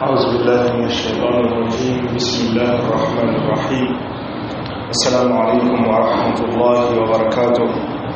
أعوذ بالله من الشيطان الرجيم بسم الله الرحمن الرحيم السلام عليكم ورحمة الله وبركاته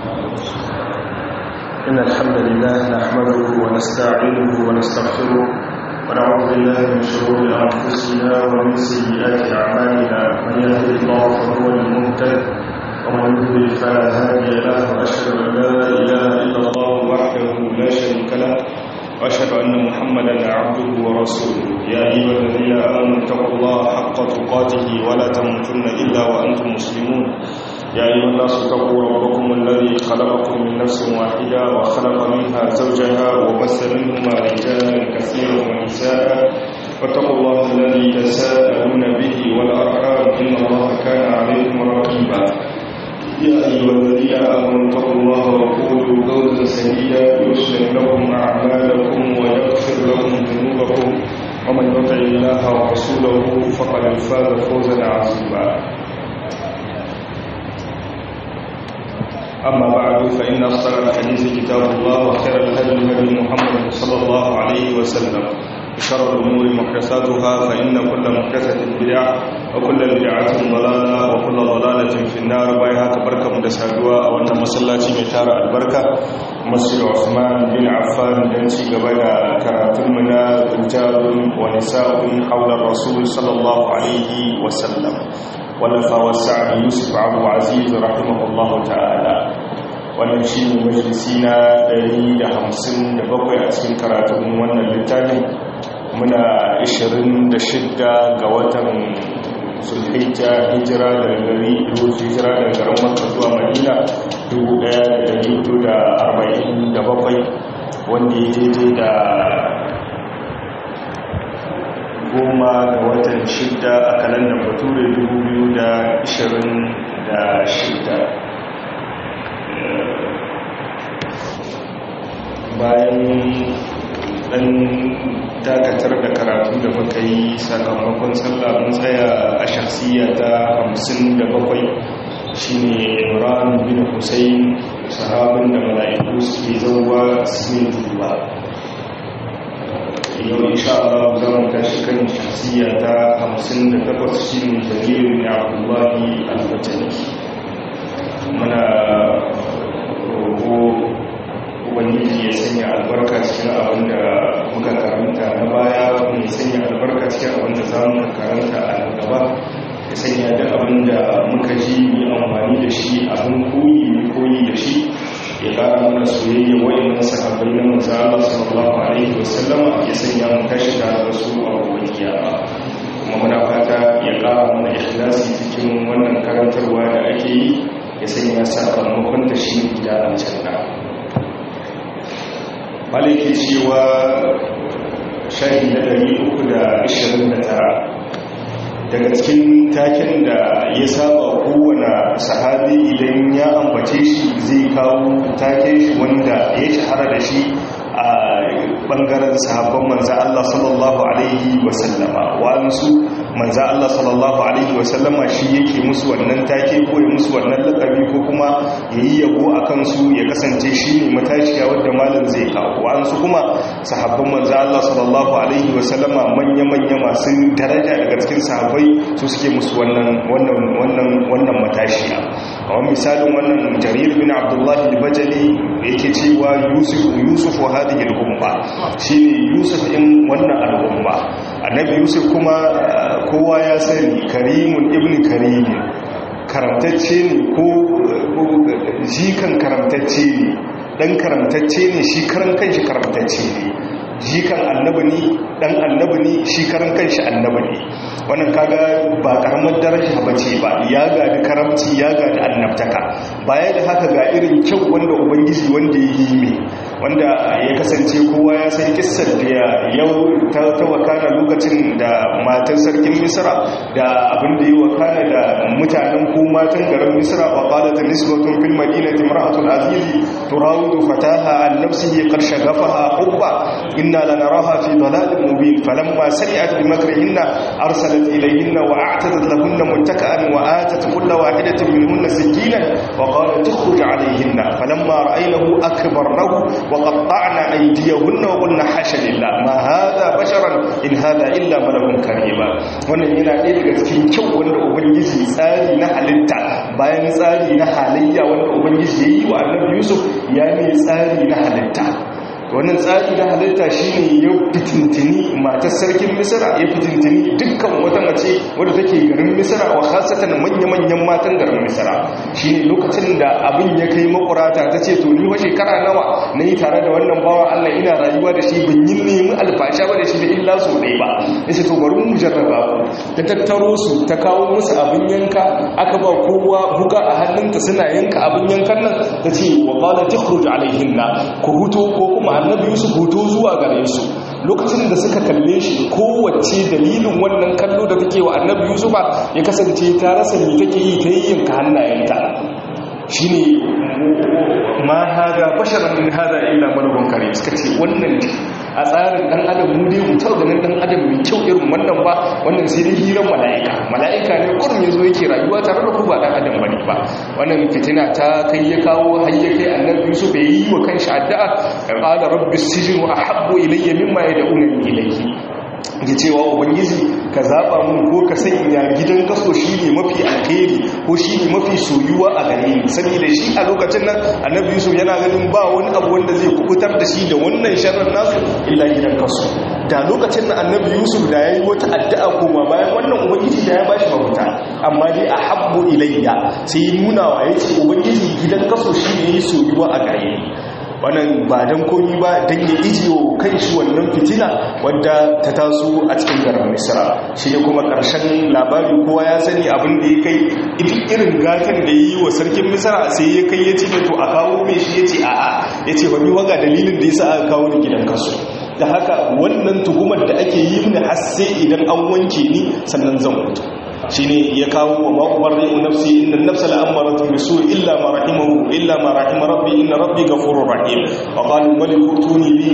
إن الحمد لله نحمده ونستعينه ونستغفره ونعوذ بالله من شرور أنفسنا ومن سيئات أعمالنا من يهده الله فهو المهتد ومن يضلل فلا هادي له وأشهد أن لا إله إلا الله وحده لا شريك له وأشهد أن محمدا عبده ورسوله يا أيها الذين آمنوا اتقوا الله حق تقاته ولا تموتن إلا وأنتم مسلمون يا أيها الناس اتقوا ربكم الذي خلقكم من نفس واحدة وخلق منها زوجها وبث منهما رجالا كثيرا ونساء واتقوا الله الذي تساءلون به والأرحام إن الله كان عليكم رقيبا يا أيها الذين آمنوا اتقوا الله وقولوا قولا سديدا يصلح لكم أعمالكم ويغفر لكم ذنوبكم ومن يطع الله ورسوله فقد فاز فوزا عظيما أما بعد فإن أصدق الحديث كتاب الله وخير الهدي هدي محمد صلى الله عليه وسلم وشر الأمور محدثاتها فإن كل محدثة بدعة وكل بدعة ضلالة وكل ضلالة في النار بايها كبركة مدسادوا أو أن مسلاتي متار البركة مسجد عثمان بن عفان دنسي قبل كراتم منا رجال ونساء حول الرسول صلى الله عليه وسلم ولفا والسعد يوسف عبد العزيز رحمه الله تعالى wannan shi ne majalisi na 157 a cikin karatun wannan littafin muna 26 ga watan sulhijja hijira daga gari hijira daga garin makka zuwa madina 1447 wanda ya daidai da goma ga watan shidda a kalandar bature 2026 bayan dan dakatar da karatu da muka yi sakamakon sallah mun tsaya a shakhsiya ta 57 shine Imran bin Hussein sahabin da mala'iku suke zauwa su duba yau insha Allah za mu tashi kan shakhsiya ta 58 shine Jalil bin Abdullah al-Fatani muna roƙo ubangiji ya sanya albarka cikin abin da muka karanta na baya mai sanya albarka cikin abin da za mu karanta a nan gaba ya sanya da abin da muka ji yi amfani da shi abin koyi mai koyi da shi ya kara mana soyayya wayannan sahabbai na manzo Allah sallallahu alaihi wasallam ya sanya mu tashi tare da su a gobe kiyama kuma muna fata ya kara mana ikhlasi cikin wannan karantarwa da ake yi ya sanya sakamakon da shi gida aljanna maliki cewa shahi na 329 daga cikin taken da ya saba kowane sahabi idan ya ambace shi zai kawo taken shi wanda ya shahara da shi a bangaren sahabban manza Allah sallallahu Alaihi wasallama wa'ansu manza Allah sallallahu Alaihi wasallama shi yake musu wannan take ko ya musu wannan lakabi ko kuma ya yi yabo a kansu ya kasance shi ne matashiya wadda malin zai kawo wa'ansu kuma sahabban manza Allah sallallahu Alaihi wasallama manya-manya masu daraja daga cikin sahabbai su suke musu wannan matashiya a wani misalin wannan jarir bin abdullahi al-bajali yake cewa yusuf yusuf wa hadhihi al-umma shine yusuf in wannan al-umma annabi yusuf kuma kowa ya sani karimun ibn karim karamtacce ne ko jikan karamtacce ne dan karamtacce ne shi karan kanshi karamtacce ne jikan annabi ne dan annabi ne shi karan kanshi annabi ne wannan kaga ba karamar daraja bace ba ya gadi karamci ya gadi annabtaka baya da haka ga irin kyau wanda ubangiji wanda ya yi mai wanda ya kasance kowa ya san kissar da yau ta wakana lokacin da matan sarkin misra da abin da ya wakana da mutanen ko matan garin misra wa qalat nisbatun fil madinati imra'atul azizi turawidu fataha an nafsihi qad shagafaha hubba inna lanaraha fi dalalin mubin falamma sami'at bi makrihinna arsalat ilayhinna wa a'tadat lahunna muntaka'an wa atat kull wahidatin minhunna sakinan wa qalat tukhruj alayhinna falamma ra'aynahu akbarnahu wa qatta'na aydiyahunna wa qulna hasha lillah ma hadha basharan in hadha illa malakun karima wannan yana ɗaya daga cikin kyau wanda ubangiji tsari na halitta bayan tsari na halayya wanda ubangiji ya yi wa annabi yusuf ya ne tsari na halitta wannan tsari na halitta shine ya fitintini matar sarkin misira ya fitintini dukkan wata mace wadda take garin misira wa khasatan manya-manyan matan garin misira shine lokacin da abin ya kai makurata ta ce to ni wa shekara nawa na yi tare da wannan bawa allah ina rayuwa da shi ban yi nemi alfasha ba da shi da illa so ɗaya ba ya ce to bari mu jarraba ku ta tattaro su ta kawo musu abin yanka aka ba kowa buga a hannunta suna yanka abin yankan nan ta ce wa qala takhruj alaihinna ku huto ko kuma annabi yusuf hoto zuwa gare su lokacin da suka kalle shi kowace dalilin wannan kallo da take wa annabi yusuf ya kasance ta rasa me take yi ta yayyanka hannayenta shine ma hada basharan min hada illa malakun karim suka ce wannan a tsarin dan adam mu dai mutar ganin dan adam mai kyau irin wannan ba wannan sai dai hiran mala'ika mala'ika ne kurum yazo yake rayuwa tare da ku ba dan adam bane ba wannan fitina ta kai ya kawo har ya kai annabi Yusuf ya yi wa kanshi addu'a qala rabbis sijnu ahabbu ilayya mimma yad'unani ilayhi ya cewa ubangiji ka zaba mun ko ka sanya gidan kaso shine mafi alheri ko shine mafi soyuwa a gare ni saboda shi a lokacin nan annabi yusuf yana ganin ba wani abu wanda zai kubutar da shi da wannan sharrin nasu illa gidan kaso da lokacin da annabi yusuf da yayi wata addu'a koma bayan wannan ubangiji da ya bashi mafita amma dai a habbu ilayya sai nuna wa yace ubangiji gidan kaso shine yayi soyuwa a gare ni wannan ba don komi ba don ya ijiyo kan shi wannan fitina wadda ta taso a cikin garin misra shi ne kuma ƙarshen labari kowa ya sani abin da ya kai irin gatan da ya yi wa sarkin misra sai ya kai ya ce to a kawo mai shi ya ce a'a ya ce wani waga dalilin da ya sa aka kawo ni gidan kaso da haka wannan tuhumar da ake yi mini har sai idan an wanke ni sannan zan mutu shine ya kawo wa ma'ubarri'u nafsi inna nafsa la'amaratu bisu illa ma rahimahu illa ma rahima rabbi inna rabbi ghafurur rahim wa qala maliku tuni bi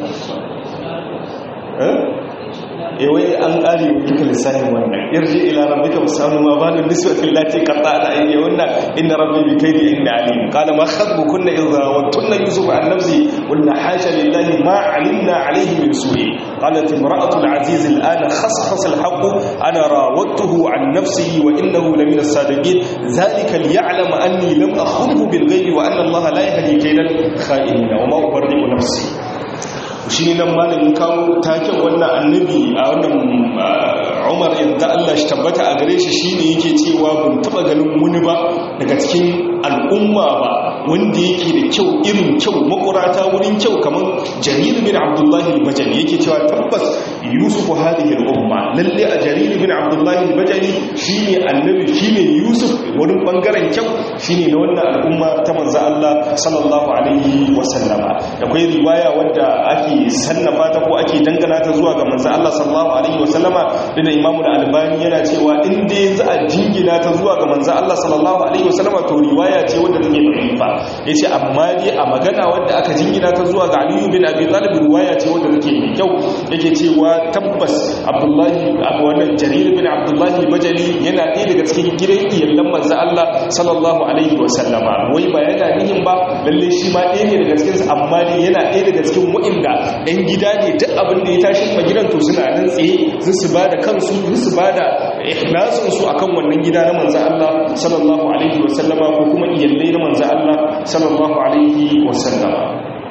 eh wai an kare duka lissafin wannan irji ila rabbika wasanu ma banu nisbati allati qata'na ayyuna inna rabbi bi kaydi inna alim qala ma khatbukunna idha wantunna yusuf an nafsi qulna hasha lillahi ma alimna alayhi min su'i qalat imra'atu al-aziz al-ana khaskhasa al-haqq ana rawattuhu an nafsihi wa innahu lamina as-sadiqin dhalika liya'lama anni lam akhunhu bil ghaibi wa anna allaha la yahdi kaydal kha'inin wa ma ubarri'u nafsi shi nan malamin kawo taken wannan annabi a wannan umar yadda Allah shi tabbata a gare shi shine yake cewa ban taba ganin wani ba daga cikin al'umma ba wanda yake da kyau irin kyau makurata wurin kyau kamar jarir bin abdullahi al-bajali yake cewa tabbas yusuf hadhihi al-umma lalle a jarir bin abdullahi al-bajali shine annabi shine yusuf wurin bangaren kyau shine na wannan al'umma ta manzo Allah sallallahu alaihi wasallama akwai riwaya wanda ake sannafa ta ko ake dangana ta zuwa ga manzo Allah sallallahu alaihi wasallama da imamu da albani yana cewa in dai za a jingina ta zuwa ga manzo Allah sallallahu alaihi wasallama to riwaya ce wanda take da'ifa yace amma dai a magana wanda aka jingina ta zuwa ga Ali bin Abi Talib riwaya ce wanda take mai kyau yake cewa tabbas Abdullahi abu wannan Jarir bin Abdullahi Bajali yana ɗaya daga cikin gidan iyallan manzo Allah sallallahu alaihi wasallama wai ba yana nihin ba lalle shi ma ɗaya ne daga cikin amma dai yana ɗaya daga cikin wa'inda ɗan gida ne duk abin da ya tashi ma gidan to suna nan tsaye zai su ba da kansu zai su ba da ikhlasinsu a kan wannan gida na manzan Allah sallallahu alaihi wasallama ko kuma iyallai na manzan Allah sallallahu alaihi wasallama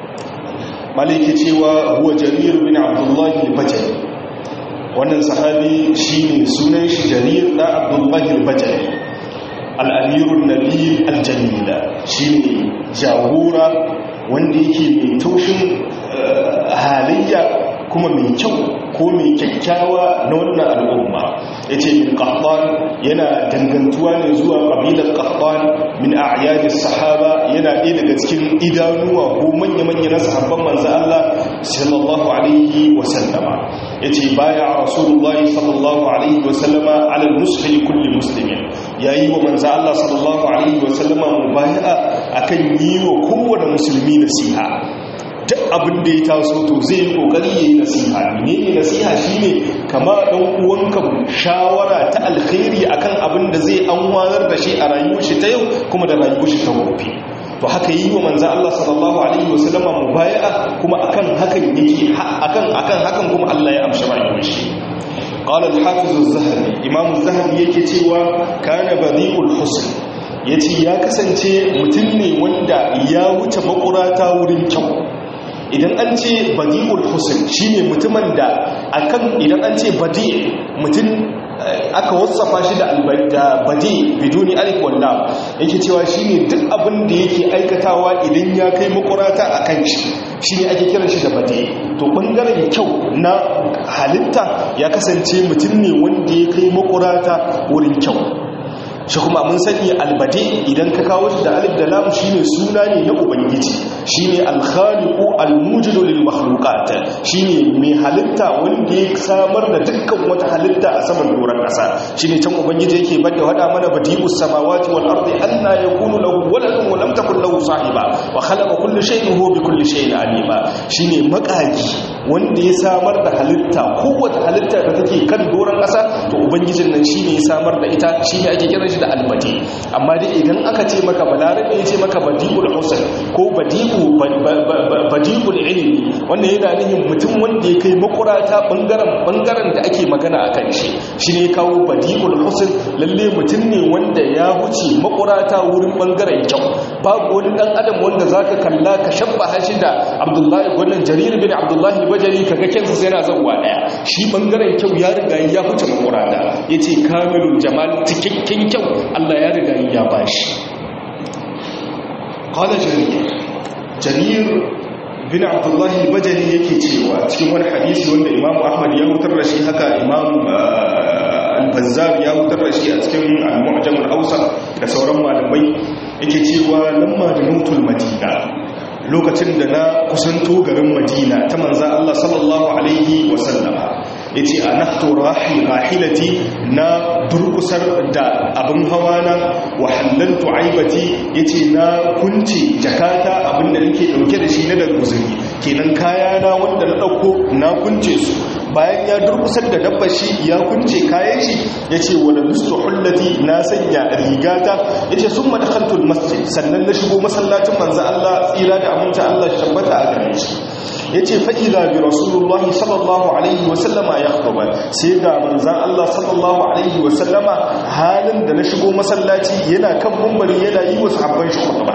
maliki cewa huwa jarir bin abdullahi al-bajali wannan sahabi shine sunan shi jarir da abdullahi al-bajali al-amirun nabil al-jamila shine jagora wanda yake mai taushin halayya kuma mai kyau ko mai kyakkyawa na wannan al'umma ya ce min ƙaɓɓan yana dangantuwa ne zuwa ƙabilar ƙaɓɓan min a ayyadis sahaba yana ɗaya daga cikin idanuwa ko manya-manya na sahabban manzan Allah sallallahu alaihi wasallama ya ce baya a rasulullahi sallallahu alaihi wasallama alal musulmi kulli musulmin ya yi wa manzan Allah sallallahu alaihi wasallama mu baya akan yi wa kowane musulmi nasiha duk abin da ya taso to zai yi kokari yayi nasiha menene nasiha shine kama dan uwanka shawara ta alkhairi akan abin da zai anwanar da shi a rayuwar shi ta yau kuma da rayuwar shi ta gobe to haka yi wa manzo Allah sallallahu alaihi wasallama mubaya'a kuma akan hakan yake akan akan hakan kuma Allah ya amshi rayuwar shi قال الحافظ الزهري امام الزهري yake cewa kana badiul husn yace ya kasance mutum ne wanda ya wuce makurata wurin kyau idan an ce badiul husn shine mutumin da akan idan an ce badi mutum aka wasafa shi da albarda badi biduni alif wal lam yake cewa shine duk abin da yake aikatawa idan ya kai makurata akan shi shine ake kiran shi da badi to bangaren kyau na halitta ya kasance mutum ne wanda ya kai makurata wurin kyau shi kuma mun sani albade idan ka kawo shi da alif da lam shine suna ne na ubangiji shine al-khaliqu al-mujidu lil makhluqat shine mai halitta wanda ya samar da dukkan wata halitta a saman doron kasa shine can ubangiji yake bada wada mana badi'us samawati wal ardi anna yakunu lahu waladun wa lam takul lahu sahiba wa khalaqa kulli shay'in huwa bi kulli shay'in alima shine makaki wanda ya samar da halitta kowace halitta da take kan doron kasa to ubangijin nan shine ya samar da ita shine ake kiran shi da albadi amma dai idan aka ce maka balarabe ya ce maka badi'ul husn ko badi'u badi'ul ilmi wannan yana nihin mutum wanda ya kai makurata bangaren bangaren da ake magana akan shi shine ya kawo badi'ul husn lalle mutum ne wanda ya wuce makurata wurin bangaren kyau babu wani dan adam wanda zaka kalla ka shabbaha shi da Abdullahi wannan Jarir bin Abdullahi Bajali kaga kansa sai yana zawwa daya shi bangaren kyau ya riga ya wuce makurata yace kamilul jamal cikakken kyau Allah ya riga ya bashi qala jarir jarir bin abdullah al-bajali yake cewa cikin wani hadisi wanda imam ahmad ya hutar da shi haka imam al-bazzar ya hutar da shi a cikin al-mu'jam al-awsat da sauran malamai yake cewa lamma da nutul madina lokacin da na kusanto garin madina ta manza Allah sallallahu alaihi wasallama ya ce a nahto rahilati na durkusar da abin hawa na wahallantu aibati ya ce na kunce jakata abin da nake dauke da shi na da guzuri kenan kayana wanda na dauko na kunce su bayan ya durkusar da dabbar shi ya kunce kayan shi ya ce wadda bistu hullati na sanya rigata ya ce sun madakhaltul masjid sannan na shigo masallacin manzo Allah tsira da aminta Allah tabbata a gare shi ya ce fa'iza bi rasulullah sallallahu alaihi wasallama ya ba sai ga manzan Allah sallallahu alaihi wasallama halin da na shigo masallaci yana kan mumbari yana yi wasu abban shi ba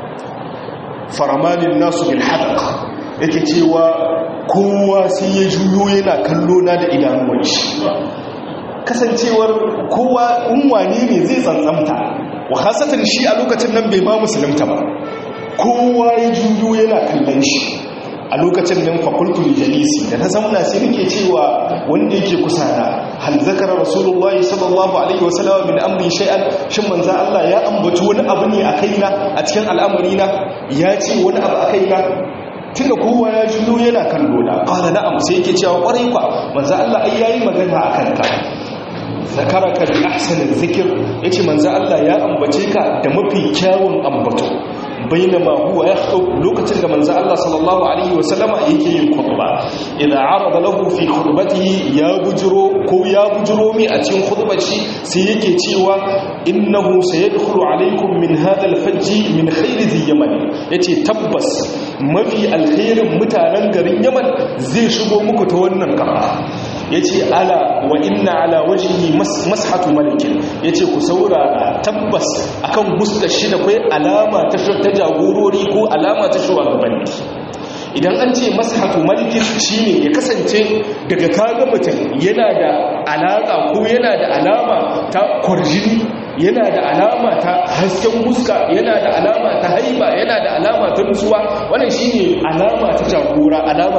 faramanin nasu bil hadaq yake cewa kowa sai ya juyo yana kallo na da idanuwan shi kasancewar kowa unwane ne zai tsantsamta wa hasatan shi a lokacin nan bai ma musulunta ba kowa ya juyo yana kallon shi a lokacin nan fakultu jalisi da na zamna sai nake cewa wanda yake kusa na hal zakara rasulullahi sallallahu alaihi wasallam min amri shay'an shin manzo Allah ya ambaci wani abu ne a kaina a cikin al'amari na ya ce wani abu a kaina tunda kowa ya juyo yana kallo na qala na'am sai yake cewa kwarai kwa manzo Allah ai yayi magana akan ka zakaraka bi ahsanil zikr yace manzo Allah ya ambace ka da mafi kyawun ambato bainama huwa yakhutub lokacin da manzo Allah sallallahu alaihi wasallama yake yin khutba idan arada lahu fi khutbatihi ya bujuro ko ya bujuro mi a cikin khutbar shi sai yake cewa innahu sayadkhulu alaikum min hadha al-fajj min khairi dhi yaman yace tabbas mafi alkhairin mutanen garin yaman zai shigo muku ta wannan kafa yace ala wa inna ala wajhihi mashatu malikin yace ku saurara tabbas akan huskar shi da kai alama ta ta jagorori ko alama ta shugabanni idan an ce mashatu malikin shine ya kasance daga kaga mutum yana da alaka ko yana da alama ta kwarjini yana da alama ta hasken huska yana da alama ta haiba yana da alama ta nutsuwa wannan shine alama ta jagora alama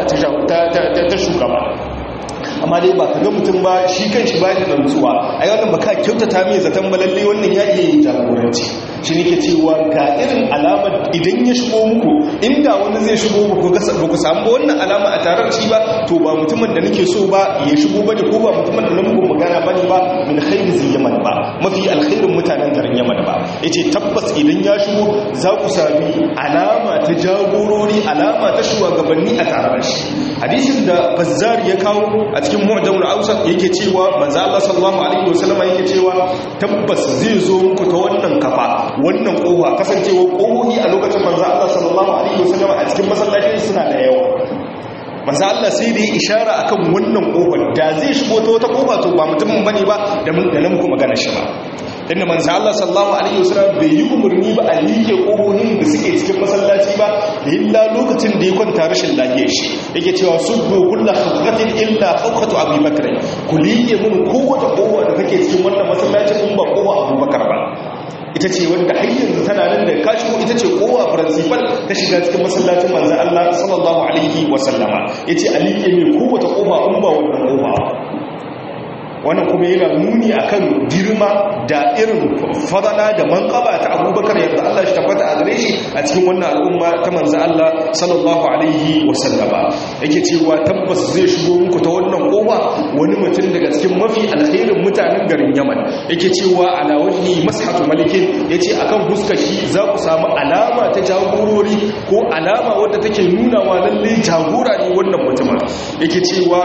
ta shugaba amma dai ba ka ga mutum ba shi kan shi ba da nutsuwa ai wannan ba ka kyautata mai zaton balalle wannan ya iya yin jagoranci shi ne ke cewa ga irin alamar idan ya shigo muku inda wani zai shigo muku ba ku samu wannan alama a tarar shi ba to ba mutumin da nake so ba ya shigo ba ko ba mutumin da na muku magana ba ne ba min khairi zai yaman ba mafi alkhairin mutanen garin yaman ba ya ce tabbas idan ya shigo za ku sami alama ta jagorori alama ta shugabanni a tarar shi hadisin da bazzar ya kawo a cikin mu'jamul awsat yake cewa manzo Allah sallallahu alaihi wasallam yake cewa tabbas zai zo muku ta wannan kafa wannan kofa kasancewa kohohi a lokacin manzo Allah sallallahu alaihi wasallam a cikin masallaci suna da yawa manzo Allah sai da ya ishara akan wannan kofar da zai shigo ta wata kofa to ba mutumin bane ba da mun da nan ku magana shi ba inda manzo Allah sallallahu alaihi wasallam bai yi umarni ba a like kohohin da suke cikin masallaci ba illa lokacin da ya kwanta rashin lafiyar shi yake cewa subbu kullu khawqatin illa khawqatu Abi Bakr ku like mun kowace kowa da kake cikin wannan masallacin in ba kowa Abu Bakar ba ita ce wanda har yanzu tana nan da ka shigo ita ce kowa principal ta shiga cikin masallacin manzo Allah sallallahu alaihi wasallama yace alike ne kowace kofa in ba wannan kofa wannan kuma yana nuni akan girma da irin fadala da manqaba ta Abubakar yadda Allah shi tabbata a gare shi a cikin wannan al'umma ta manzo Allah sallallahu alaihi wasallama yake cewa tabbas zai shigo muku ta wannan kofa wani mutum daga cikin mafi alkhairin mutanen garin Yaman yake cewa ala wajhi mashatu malikin yace akan fuskar shi za ku samu alama ta jagorori ko alama wadda take nuna wa lalle jagora ne wannan mutumin yake cewa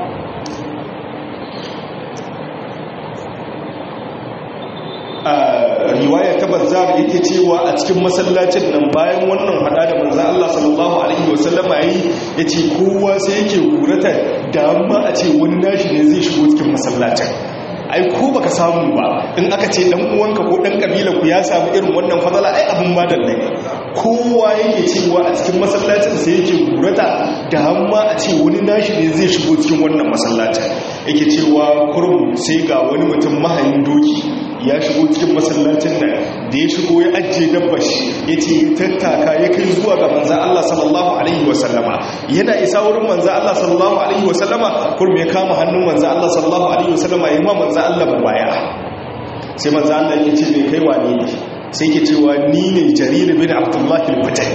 a riwaya ta bazzar yake cewa a cikin masallacin nan bayan wannan hada da manzo Allah sallallahu alaihi wasallama yi yace kowa sai yake gurata da amma a ce wani nashi ne zai shigo cikin masallacin ai ko baka samu ba in aka ce dan uwanka ko dan kabilar ku ya samu irin wannan fadala ai abun madalla ne kowa yake cewa a cikin masallacin sai yake gurata da amma a ce wani nashi ne zai shigo cikin wannan masallacin yake cewa kurum sai ga wani mutum mahayin doki ya shigo cikin masallacin nan da ya shigo ya ajiye dabbar shi ya ce ya tattaka ya kai zuwa ga manzan Allah sallallahu alaihi wasallama yana isa wurin manzan Allah sallallahu alaihi wasallama kurum ya kama hannun manzan Allah sallallahu alaihi wasallama ya ma manzan Allah baya sai manzan Allah ya ce mai kai wane ne sai ke cewa ni ne jarir bin abdullahi al-bajali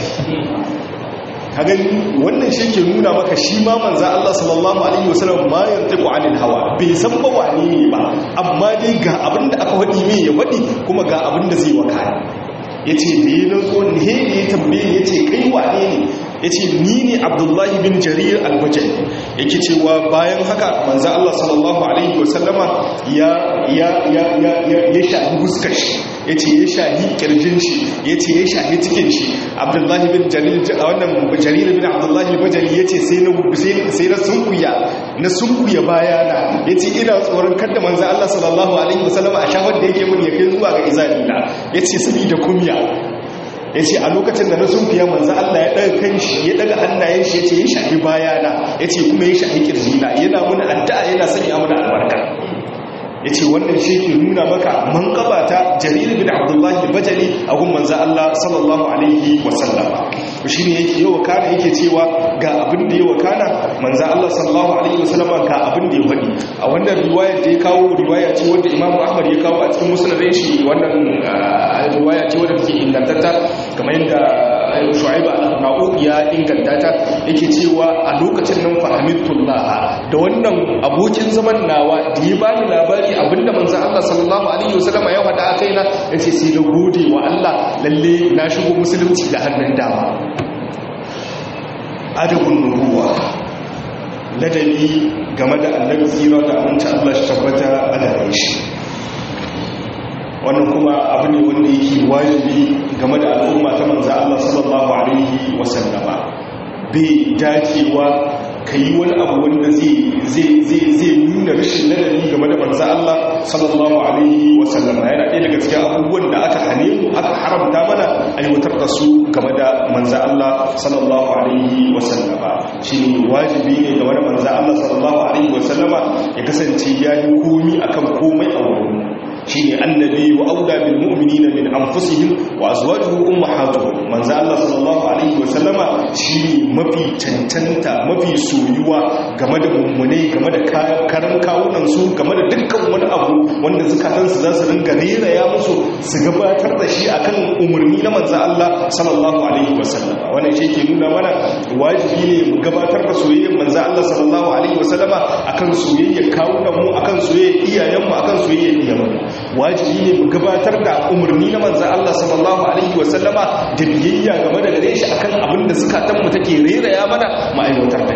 kaga wannan shi ke nuna maka shi ma manzan Allah sallallahu alaihi wasallam ma yantiqu anil hawa bai san ba wane ne ba amma dai ga abin da aka wadi mai ya wadi kuma ga abin da zai wakana yace da yi nazo ne ya tambaye yace kai wane ne yace ni ne Abdullahi bin Jarir al-Bajali yake cewa bayan haka manzan Allah sallallahu alaihi wasallama ya ya ya ya ya shahi huskar shi yace ya shahi kirjin shi yace ya shahi cikin shi Abdullahi bin Jalil wannan Jarir bin Abdullahi al-Bajali yace sai na sai na sunkuya na sunkuya bayana yace ina tsoron kada manzo Allah sallallahu alaihi wasallam a shafar da yake mun ya kai zuwa ga izalina yace saboda kumya yace a lokacin da na sunkuya manzo Allah ya daga kanshi ya daga hannayen shi yace ya shafi bayana yace kuma ya shafi kirjina yana mun addu'a yana sanya mun albarka ya ce wannan shi ke nuna maka manƙaba ta jarir bin abdullahi bajali a gun manza Allah sallallahu alaihi wasallama shi ne yake yawa kana yake cewa ga abin da yawa kana manza Allah sallallahu alaihi wasallama ga abin da ya faɗi a wannan riwayar da ya kawo riwaya ce wanda imam ahmad ya kawo a cikin musulun shi wannan riwaya ce wadda take ingantatta kamar yadda shu'aibu al-na'u ya inganta ta yake cewa a lokacin nan fahimtullah da wannan abokin zaman nawa da ya bani labari abinda manzon Allah sallallahu alaihi wasallam ya faɗa a kaina yace sai na gode wa Allah lalle na shigo musulunci da hannun dama adabun nubuwa ladabi game da annabi tsira da aminci Allah shi tabbata a gare shi wannan kuma abu ne wanda yake wajibi game da al'umma ta manzo Allah sallallahu alaihi wasallama bai dacewa ka yi wani abu wanda zai nuna rashin ladabi game da manzo Allah sallallahu alaihi wasallama yana ɗaya daga cikin abubuwan da aka hane mu aka haramta mana aiwatar da su game da manzo Allah sallallahu alaihi wasallama shine wajibi ne game da manzo Allah sallallahu alaihi wasallama ya kasance ya yi komi akan komai a wurin shine annabi wa auda bil mu'minina min anfusihim wa azwajuhu ummahatuhum manzo Allah sallallahu alaihi wasallama shine mafi cancanta mafi soyuwa game da mummunai game da karan kawunan su game da dukkan wani abu wanda zakatan su za su ringa rera ya musu su gabatar da shi akan umarni na manzo Allah sallallahu alaihi wasallama wannan shi ke nuna mana wajibi ne mu gabatar da soyayyar manzo Allah sallallahu alaihi wasallama akan soyayyar kawunan mu akan soyayyar iyayen mu akan soyayyar iyayen mu wajibi ne mu gabatar da umarni na manzan Allah sallallahu alaihi wasallama da biyayya game da gare shi akan abin da zukatanmu take rera ya mana ma'aiwatar da shi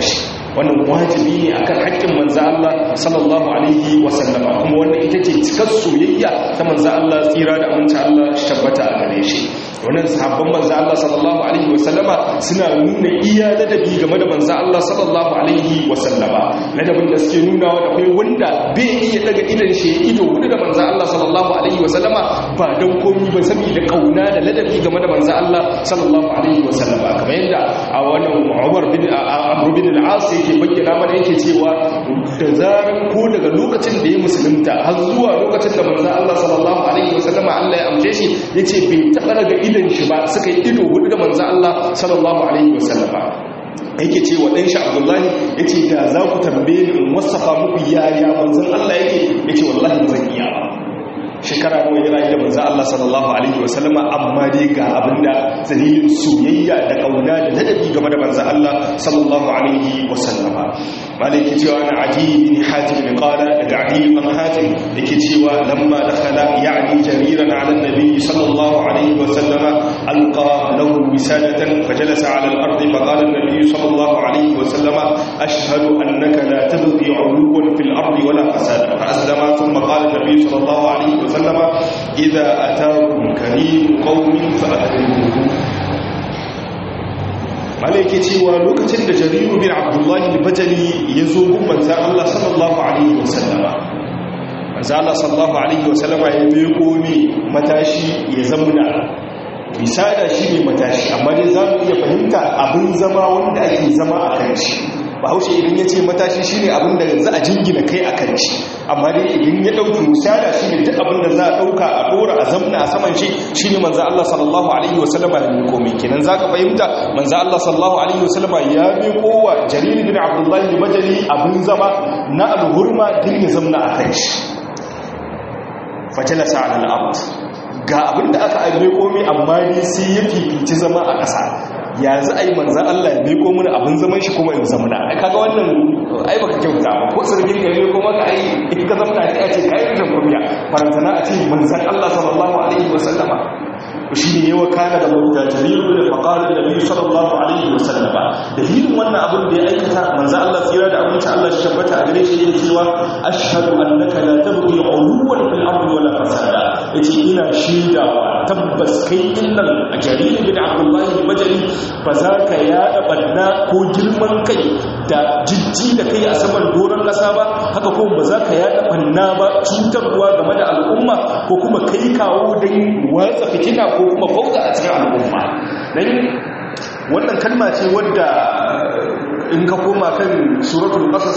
wannan wajibi ne akan haƙƙin manzo Allah sallallahu alaihi wasallama kuma wannan ita ce cikar soyayya ta manzo Allah tsira da aminci Allah tabbata a gare shi wannan sahabban manzo Allah sallallahu alaihi wasallama suna nuna iya ladabi game da manzo Allah sallallahu alaihi wasallama ladabin da suke nuna wa akwai wanda bai iya daga idan shi ido hudu da manzo Allah sallallahu alaihi wasallama ba dan komi ba saboda kauna da ladabi game da manzo Allah sallallahu alaihi wasallama kamar yadda a wannan Umar bin Amr bin al-As yake bayyana mana yake cewa da zaran ko daga lokacin da ya musulunta har zuwa lokacin da manzo Allah sallallahu alaihi wasallama Allah ya amshe shi yace bai taba daga idan shi ba suka yi ido hudu da manzo Allah sallallahu alaihi wasallama yake ce wa ɗanshi abdullahi ya ce da za ku tambaye ni in wasafa muku yaya manzan Allah yake ya ce wallahi ba zan iya ba shekara nawa ya rayu da manzan Allah sallallahu alaihi wasallama amma dai ga abinda dalilin soyayya da kauna da ladabi game da manzan Allah sallallahu alaihi wasallama malaki cewa na adi bin hatim bin qala daga adi bin hatim yake cewa lamma dakhala ya'ni jariran ala nabi sallallahu alaihi wasallama alqa lahu wisadatan fajalasa ala al-ardi faqala an-nabi sallallahu alaihi wasallama ashhadu annaka la tabghi 'uluwan fil ardi wala fasada fa aslama thumma qala an-nabi sallallahu alaihi wasallama idha ataakum karim qaumin fa akrimuhu malaike cewa lokacin da jariru bin abdullahi bajali ya zo gun manzan Allah sallallahu alaihi wasallama manzan Allah sallallahu alaihi wasallama ya meko ne matashi ya zamuna misada shi ne matashi amma dai za mu iya fahimta abin zama wanda ake zama a kan shi bahaushe idan ya ce matashi shi ne abin da za a jingina kai a kan shi amma dai idan ya ɗauki musada shi ne duk abin da za a ɗauka a ɗora a zamna a saman shi shi ne manzan Allah sallallahu Alaihi wasallama ya miko mai kenan za ka fahimta manzan Allah sallallahu Alaihi wasallama ya miko wa jariri bin abdullahi majali abin zama na alhurma din ya zamna a kan shi fajalasa ala al'amd ga abin da aka aibe komi amma ne sai ya fifici zama a ƙasa ya za a yi manzan Allah ya meko mana abin zaman shi kuma in zamana ai kaga wannan ai baka kyauta ba ko sirgin ka meko maka ai in ka zamana sai a ce kai rashin kunya farantana a ce manzan Allah sallallahu alaihi wa sallama shi ne yawa kana da mawuta jariru da faqala da nabi sallallahu alaihi wa sallama dalilin wannan abin da ya aikata manzan Allah tsira da abinci Allah shi tabbata a gare shi yake cewa ashhadu annaka la tabghi uluwan fil ardi wala fasada yace ina shaidawa tabbas kai innal jariru bin abdullahi majali ba za ka yada banna ko girman kai da jijji da kai a saman doron ƙasa ba haka kuma ba za ka yada banna ba cutarwa game da al'umma ko kuma kai kawo don watsa fitina ko kuma fauka a cikin al'umma don wannan kalma ce wadda in ka koma kan suratul qasas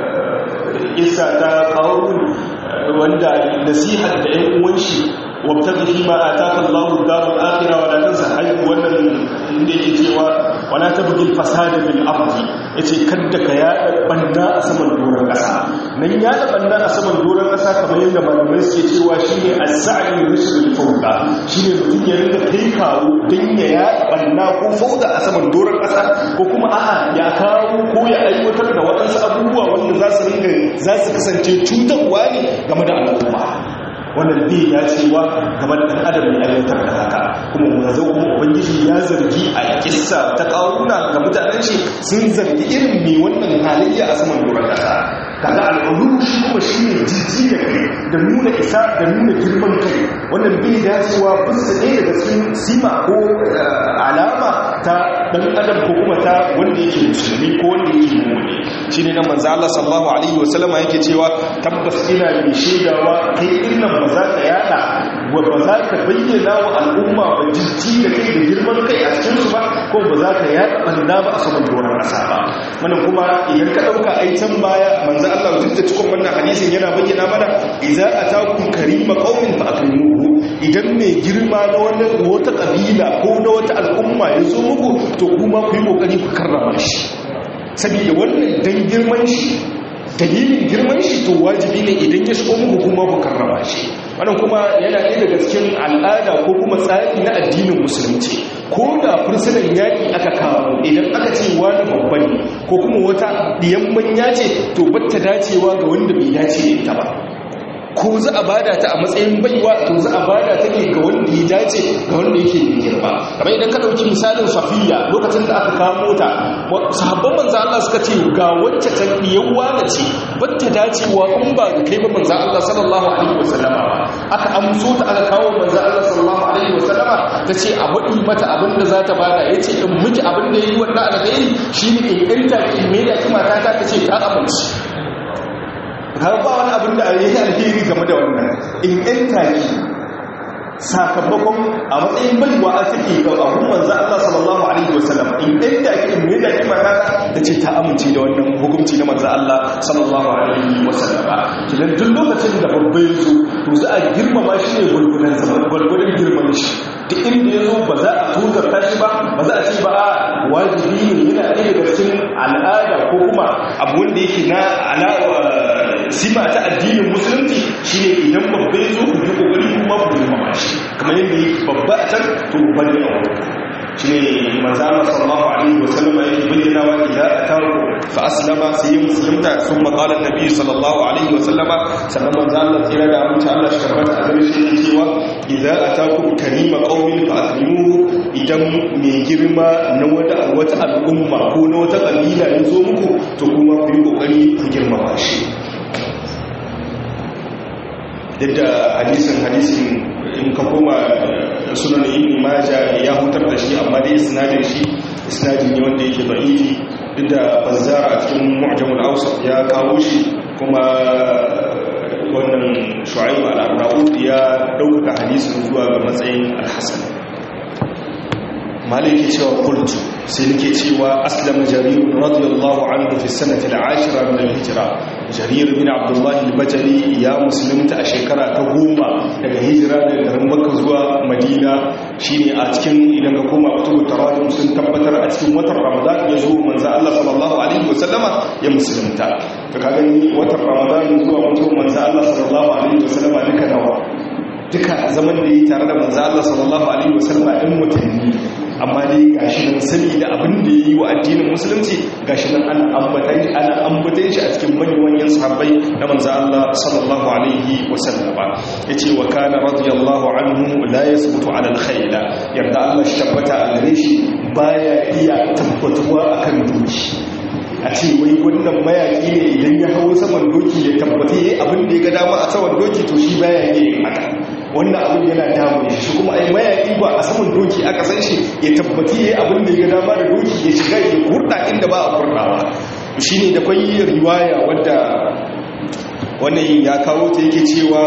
isa ta kawo wanda nasihar da 'yan uwan shi wabtabi fi ma ataka Allahu ad-daral akhirah wa la tansa hayy wannan inda yake cewa wala tabghi al-fasada bil ardi yace kadda ka yada banda a saman doron kasa nan yada banda a saman doron kasa kamar yadda malamai suke cewa shine as-sa'i rusul fawda shine mutum ya rinka kai kawo dan ya yada banda ko fawda a saman doron kasa ko kuma a'a ya kawo ko ya aiwatar da waɗansu abubuwa wanda za su ringa za su kasance cutarwa ne game da al'umma wannan bai dacewa game da ɗan adam ya aiwatar da haka kuma mu zo kuma ubangiji ya zargi a kissa ta ƙaruna ga mutanen shi sun zargi irin mai wannan halayya a saman doron ƙasa kaga al'ulu shi kuma shi ne jijji da kai da nuna isa da nuna girman kai wannan bai dacewa bisa ɗaya daga cikin sima ko alama ta ɗan adam ko kuma ta wanda yake musulmi ko wanda yake mummuni shi ne na manzo Allah sallallahu alaihi wasallama yake cewa tabbas ina mai shaidawa kai innan ba za ka yada ba za ka bayyana wa al'umma ba jijji da kai da girman kai a cikin su ba ko ba za ka yada banda ba a saman doron ƙasa ba wannan kuma idan ka ɗauka ai can baya manzo Allah duk da cikin wannan hadisin yana bayyana mana idza atakum karima qaumin fa akrimuhu idan mai girma na wani wata kabila ko na wata al'umma ya zo muku to kuma ku yi kokari ku karrama shi saboda wannan dan girman shi dalilin girman shi to wajibi ne idan ya shigo muku kuma ku karrama shi wannan kuma yana ɗaya daga cikin al'ada ko kuma tsari na addinin musulunci ko da fursunan yaƙi aka kawo idan aka ce wani babban ne ko kuma wata diyan manya ce to batta dacewa ga wanda bai dace da ita ba ko za a bada ta a matsayin baiwa to za a bada ta ne ga wanda ya dace ga wanda yake da girma kamar idan ka dauki misalin safiya lokacin da aka kawo ta sahabban manzo Allah suka ce ga wacce ta yawa da ce batta dacewa in ba ga kai ba manzo Allah sallallahu alaihi wasallama aka amso ta aka kawo manzo Allah sallallahu alaihi wasallama ta ce a wadi mata abin da za ta bada yace in miki abin da yayi wannan alkhairi shine in irta ki me da ki mata ta ce ta amince har ba wani abin da yayi alheri game da wannan in irta ki sakamakon a matsayin baiwa a take ga abun manzo Allah sallallahu alaihi wasallam in inda ake in da kima ta tace ta amince da wannan hukunci na manzo Allah sallallahu alaihi wasallam kidan duk lokacin da babba ya zo to za a girmama shi ne gurgudan zaman gurgudan girman shi duk inda ya zo ba za a tuzarta shi ba ba za a ce ba wajibi ne yana ɗaya daga cikin al'ada ko kuma abu wanda yake na alawa sima ta addinin musulunci shine idan babba ya zo ku yi kokari kuma ku girmama shi kamar yadda yake babba a can to babba ne a wuri shi ne manzana sallallahu alaihi wasallama yake bayyana wa idza ataku fa aslama sai ya musulunta sun maqalan nabi sallallahu alaihi wasallama sannan manzana tsira da amince Allah shi tabbata a gare shi cewa idza ataku karima qaumin fa akrimuhu idan mai girma na wata wata al'umma ko na wata kabila ya zo muku to kuma ku yi kokari ku girmama shi duk da hadisin hadisin in ka koma sunan ibn maja ya hutar da shi amma dai isnadin shi isnadin ne wanda yake da'ifi duk da bazzara a cikin mu'jamul awsat ya kawo shi kuma wannan shu'aib al-arnaud ya dauka hadisin zuwa ga matsayin al-hasan maliki cewa qultu sai nake cewa aslama jarir radiyallahu anhu fi sanati al-ashira min al-hijra jarir bin abdullah al-bajali ya musulunta a shekara ta goma daga hijira daga garin makka zuwa madina shine a cikin idan ka koma kutubu tarawih sun tabbatar a cikin watan ramadan ya zo manzo Allah sallallahu alaihi wasallama ya musulunta to ka gani watan ramadan zuwa mutum manzo Allah sallallahu alaihi wasallama duka nawa duka zaman da yi tare da manzo Allah sallallahu alaihi wasallama ɗin mutanni amma dai gashi nan sani da abin da yi wa addinin musulunci gashi nan ana ambatan shi ana ambatan shi a cikin manyan sahabbai na manzo Allah sallallahu alaihi wasallama yace wa kana radiyallahu anhu la yasbutu ala alkhayl yarda Allah shi tabbata a gare shi baya iya tabbatuwa akan doki a ce wai wannan mayaki ne idan ya hawo saman doki ya tabbata yayi abin da ya ga dama a saman doki to shi baya yin haka wannan abin yana damu shi kuma ai mayaki ba a saman doki aka san shi ya tabbata yayi abin da ya ga dama da doki ya shiga ya kurda inda ba a kurdawa shine da kwai riwaya wadda wannan ya kawo ta yake cewa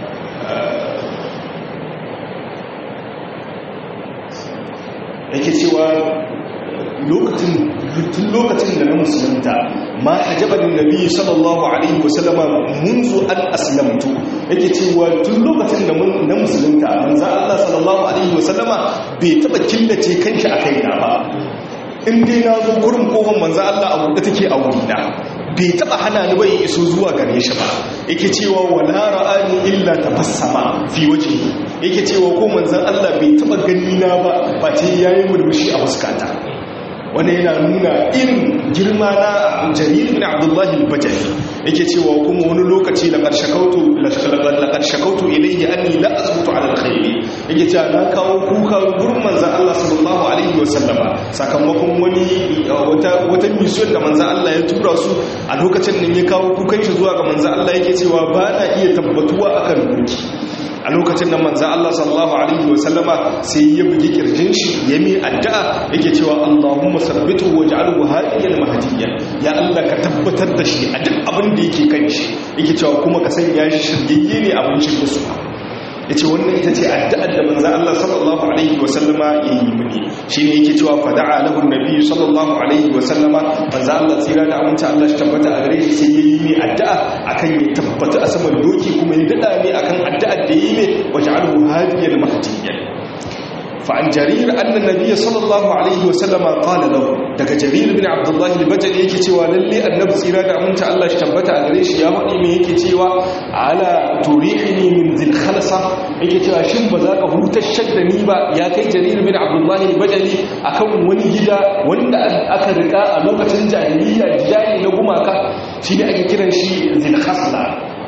yake cewa lokacin tun lokacin da na musulunta ma ajaban nabi sallallahu alaihi wasallama munzu an aslamtu yake cewa tun lokacin da na musulunta manzo Allah sallallahu alaihi wasallama bai taba killace kanshi akai na ba in dai na zo gurin kofar manzo Allah a buɗe take a wurina bai taba hana ni bai iso zuwa gare shi ba yake cewa wala ra'ani illa tabassama fi wajhi yake cewa ko manzon Allah bai taba gani na ba ba ce yayi murmushi a fuskata wanda yana nuna irin girma na jarir bin abdullahi al-bajali yake cewa kuma wani lokaci la qarshakautu la qarshakautu ilayhi anni la azbutu ala al-khayr yake cewa na kawo kuka gurin manzon Allah sallallahu alaihi wasallama sakamakon wani wata wata mission da manzon Allah ya tura su a lokacin nan ya kawo kukan shi zuwa ga manzon Allah yake cewa ba na iya tabbatuwa akan doki a lokacin nan manzan Allah sallallahu Alaihi wasallama sai ya bugi kirjin shi ya mai addu'a yake cewa Allahumma sabbitu wa ja'alhu hadiyan mahdiyan ya Allah ka tabbatar da shi a duk abin da yake kan shi yake cewa kuma ka sanya shi shirgiyye ne abin shi su yace wannan ita ce addu'ar da manzan Allah sallallahu Alaihi wasallama ya yi mini shine yake cewa fada'a lahu nabi sallallahu Alaihi wasallama manzan Allah tsira da aminci Allah shi tabbata a gare shi sai ya yi mai addu'a akan ya tabbata a saman doki kuma ya dada ne akan addu'ar da yi mai waje alhu hadiyar mahdiyar fa'an jarir annan nabiya sallallahu alaihi wasallama qala lahu daga jarir bin abdullah al-bajali yake cewa lalle annabi tsira da aminta Allah shi tabbata a gare shi ya faɗi me yake cewa ala turihini min zil khalsa yake cewa shin ba za ka hutar shadda ni ba ya kai jarir bin abdullah al-bajali akan wani gida wanda aka rika a lokacin jahiliya jidani na gumaka shine ake kiran shi zil khasla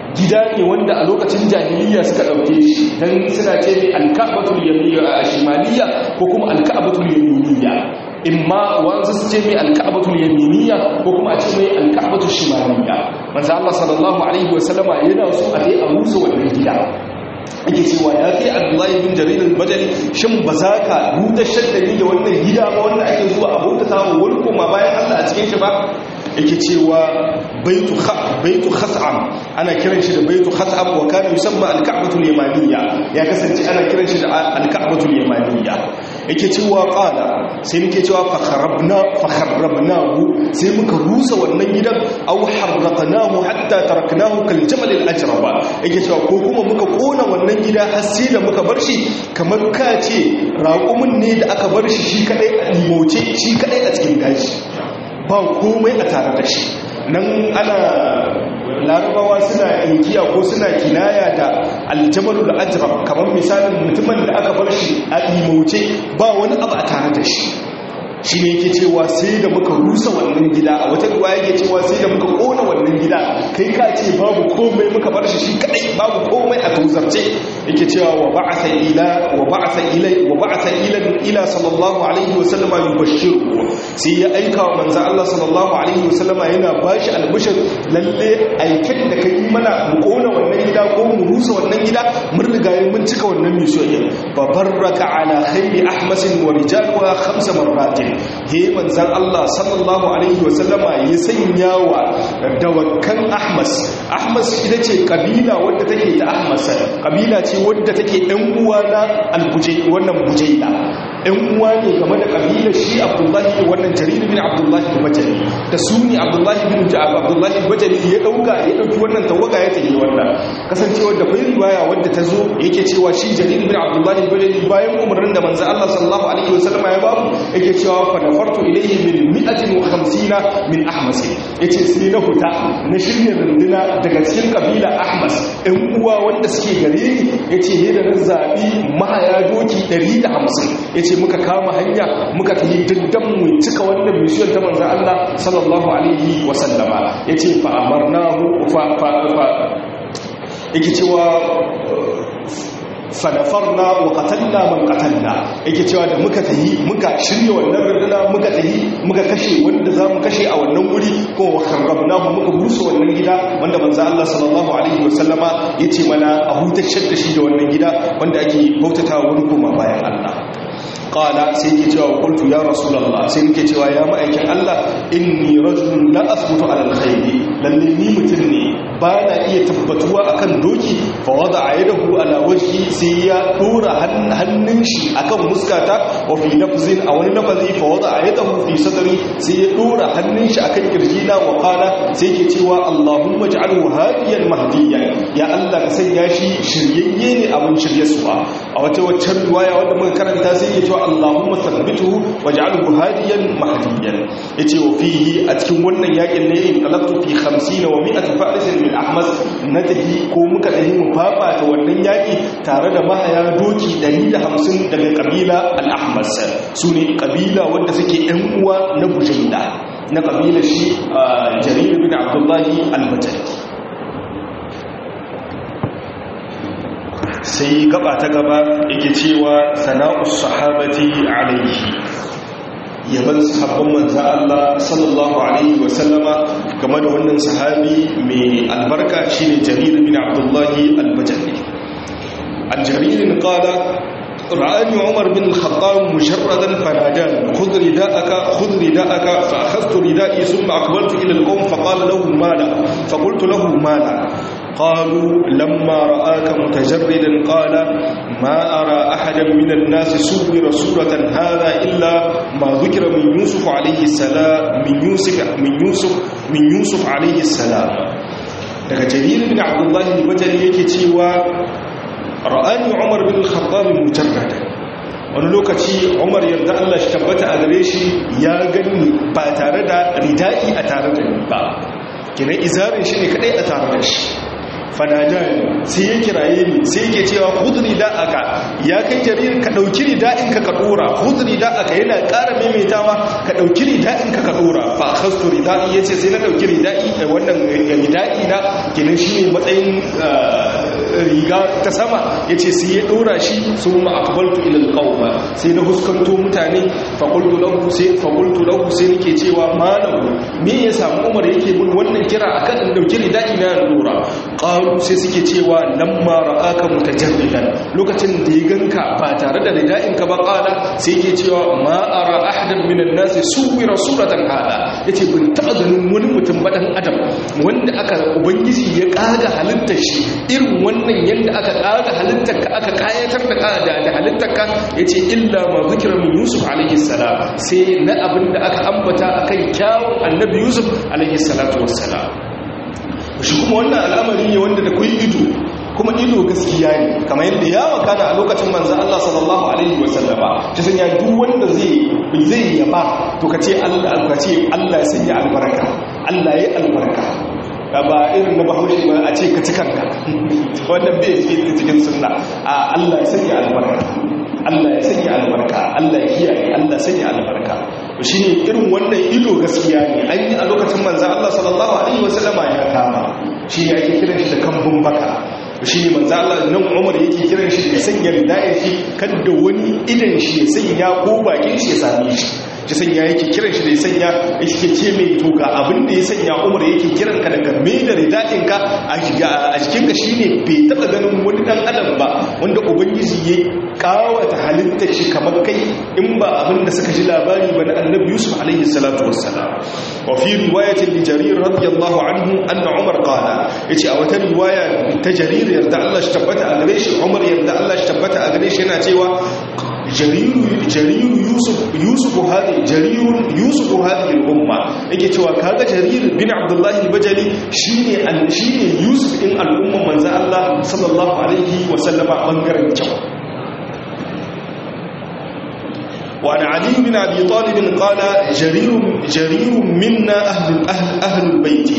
gida ne wanda a lokacin jahiliya suka ɗauke shi don suna ce mai alka'abatul yaminiya a shimaliya ko kuma alka'abatul yaminiya imma wanzu su ce mai alka'abatul yaminiya ko kuma a ce mai alka'abatul shimaliya manzo Allah sallallahu alaihi wasallama yana so a dai a musu wannan gida ake cewa ya kai abdullahi bin jarir al-bajali shin ba za ka buɗe shaddani da wannan gida ba wanda ake zuwa a bauta samu wani kuma bayan Allah a cikin shi ba yake cewa baitu baitu khas'am ana kiran shi da baitu khas'am wa kana yusamma al-ka'batu al-yamaniyya ya kasance ana kiran shi da al-ka'batu al-yamaniyya yake cewa qala sai muke cewa fa kharabna fa kharabnahu sai muka rusa wannan gidan aw harraqnahu hatta taraknahu kal jamal al-ajraba yake cewa ko kuma muka kona wannan gida har sai da muka bar shi kamar ka ce raƙumin ne da aka bar shi shi kadai a limoce shi kadai a cikin daji ba komai a tare da shi nan ana larabawa suna inkiya ko suna kinaya da aljamalu da ajrab kamar misalin mutumin da aka bar shi a imauce ba wani abu a tare da shi shi ne yake cewa sai da muka rusa wannan gida a wata ruwa yake cewa sai da muka kona wannan gida kai ka ce babu komai muka bar shi shi kadai babu komai a tuzarce yake cewa wa ba'atha ila wa ba'atha ila wa ba'atha ila ila sallallahu alaihi wa sallama yubashshiru sai ya aika wa manzo Allah sallallahu alaihi wa sallama yana bashi albishir lalle aikin da kai mana mu kona wannan gida ko mu rusa wannan gida mun riga mun cika wannan mission fa barraka ala khayli ahmasin wa rijalha khamsa marratin he manzan Allah sallallahu alaihi wasallama ya sanya wa dawakan ahmas ahmas ita ce kabila wadda take ta ahmas kabila ce wadda take ɗan uwa na albujai wannan bujaila ɗan uwa ne game da kabilar shi abdullahi wannan jarir bin abdullahi bajali da su ne abdullahi bin abdullahi bajali ya ɗauka ya ɗauki wannan tawaga ya tafi wannan kasancewar da bai riwaya wadda ta zo yake cewa shi jarir bin abdullahi bajali bayan umarnin da manzan Allah sallallahu alaihi wasallama ya bamu yake cewa fadafartu ilayhi min mi'atin wa khamsina min ahmas yace sai na huta na shirya runduna daga cikin kabila ahmas ɗan uwa wanda suke gare ni yace he da zabi mahaya doki 150 yace muka kama hanya muka tafi diddan mu cika wannan mission ta manzon Allah sallallahu alaihi wa sallama yace fa amarnahu fa fa yake cewa fanafarna wa qatalna man qatalna yake cewa da muka tahi muka shirye wannan runduna muka tahi muka kashe wanda zamu kashe a wannan wuri ko wa kharrabnahu muka busa wannan gida wanda manzo Allah sallallahu alaihi wasallama yace mana a hutacce da shi da wannan gida wanda ake bautata wani kuma bayan Allah qala sai yake cewa qultu ya rasulullah sai nake cewa ya ma'aikin Allah inni rajulun la asbutu ala alkhairi lalle ni mutum ne ba na iya tabbatuwa akan doki fa wada yadahu ala wajhi sai ya dora hannun shi akan muskata wa fi lafzin a wani lafazi fa wada yadahu fi sadri sai ya dora hannun shi akan kirjina wa qala sai yake cewa allahumma ij'alhu hadiyan mahdiyan ya Allah ka sanya shi shiryayye ne abun shiryarsuwa a wata waccan riwaya wanda muka karanta sai yake cewa Allahumma thabbituhu waj'alhu hadiyan mahdiyan yace wa fihi a cikin wannan yakin ne in qalaqtu fi 50 wa 100 farisin min ahmas natahi ko muka dahi mu fafata wannan yaki tare da mahaya doki 150 daga kabila al-ahmas sune kabila wanda suke ɗan uwa na bujaila na kabila shi jarir bin abdullahi al-bajali sai gaba ta gaba yake cewa sana'us sahabati alaihi yaban sahabban manzo Allah sallallahu alaihi wa sallama game da wannan sahabi mai albarka shine Jarir bin Abdullah al-Bajali al-Jarir qala رآني عمر بن الخطاب مجردا فناداني خذ رداءك خذ رداءك فأخذت ردائي ثم أقبلت إلى القوم فقال له مالا فقلت له مالا قالوا لما رآك متجردا قال ما أرى أحدا من الناس صور سورة هذا إلا ما ذكر من يوسف عليه السلام من يوسف من يوسف من يوسف عليه السلام daga jarir bin abdullahi bajali yake cewa ra'ani umar bin al-khattab mujarrada wani lokaci umar yarda Allah shi tabbata a gare shi ya gani ba tare da ridai a tare da ni ba kina izarin shi ne kadai a tare da shi fanajani sai ya kiraye ni sai yake cewa hudri da aka ya kai jarir ka dauki rida'in ka ka dora hudri da aka yana ƙara maimaitawa ka dauki rida'in ka ka dora fa khastu rida'i yace sai na dauki rida'i wannan rida'i na kenan shine matsayin riga ta sama yace sai ya dora shi summa aqbaltu ila alqawma sai na huskanto mutane fa qultu lahu sai fa qultu lahu sai nake cewa malam me ya samu Umar yake mun wannan kira akan in dauki rida'i na dora qalu sai suke cewa lamma ra'aka mutajarridan lokacin da ya ganka ba tare da rida'in ka ba qala sai yake cewa ma ara ahadan minan nas suwira suratan hada yace bin taba ganin wani mutum badan adam wanda aka ubangiji ya kaga halittar shi irin wannan yanda aka kaga halittar ka aka kayatar da da halittar ka yace illa ma zikra min yusuf alaihi salam sai na abinda aka ambata akan kyawun annabi yusuf alaihi salatu wassalam shi kuma wannan al'amari ne wanda da kuyi ido kuma ido gaskiya ne kamar yadda ya makana a lokacin manzan Allah sallallahu alaihi wasallama ta sanya duk wanda zai zai yaba to ka ce Allah ka ce Allah ya sanya albarka Allah ya albarka ba irin na bahaushe ba a ce ka ci kanka wannan bai cikin sunna a Allah ya sanya albarka Allah ya sanya albarka Allah ya kiyaye Allah ya sanya albarka shi ne irin wannan ido gaskiya ne an yi a lokacin manzan Allah sallallahu alaihi wasallama ya kama shi ne ake kiran shi da kambun baka shi ne manzan Allah nan Umar yake kiran shi da sanya ridayar shi kan da wani idan shi ya sanya ko bakin shi ya same shi ya sanya yake kiran shi da ya sanya yake ce mai to ga abin da ya sanya Umar yake kiran ka daga me da ridayin ka a jikin ka shine bai taba ganin wani dan adam ba wanda ubangiji ya kawata halittar shi kamar kai in ba abin da suka ji labari ba na annabi Yusuf alaihi salatu wassalam wa fi riwayatin li jarir radiyallahu anhu anna Umar qala yace a wata riwaya ta jarir yarda Allah shi tabbata a gare shi Umar yarda Allah shi tabbata a gare shi yana cewa jariru yusuf hadi jarirun yusuf hadi al-umma yake cewa kaga jarir bin abdullahi al-bajali shine shine yusuf din al'umman manzo Allah sallallahu alaihi wa sallama bangaren kyau وعن علي بن أبي طالب قال جرير, جرير منا أهل, أهل, أهل البيت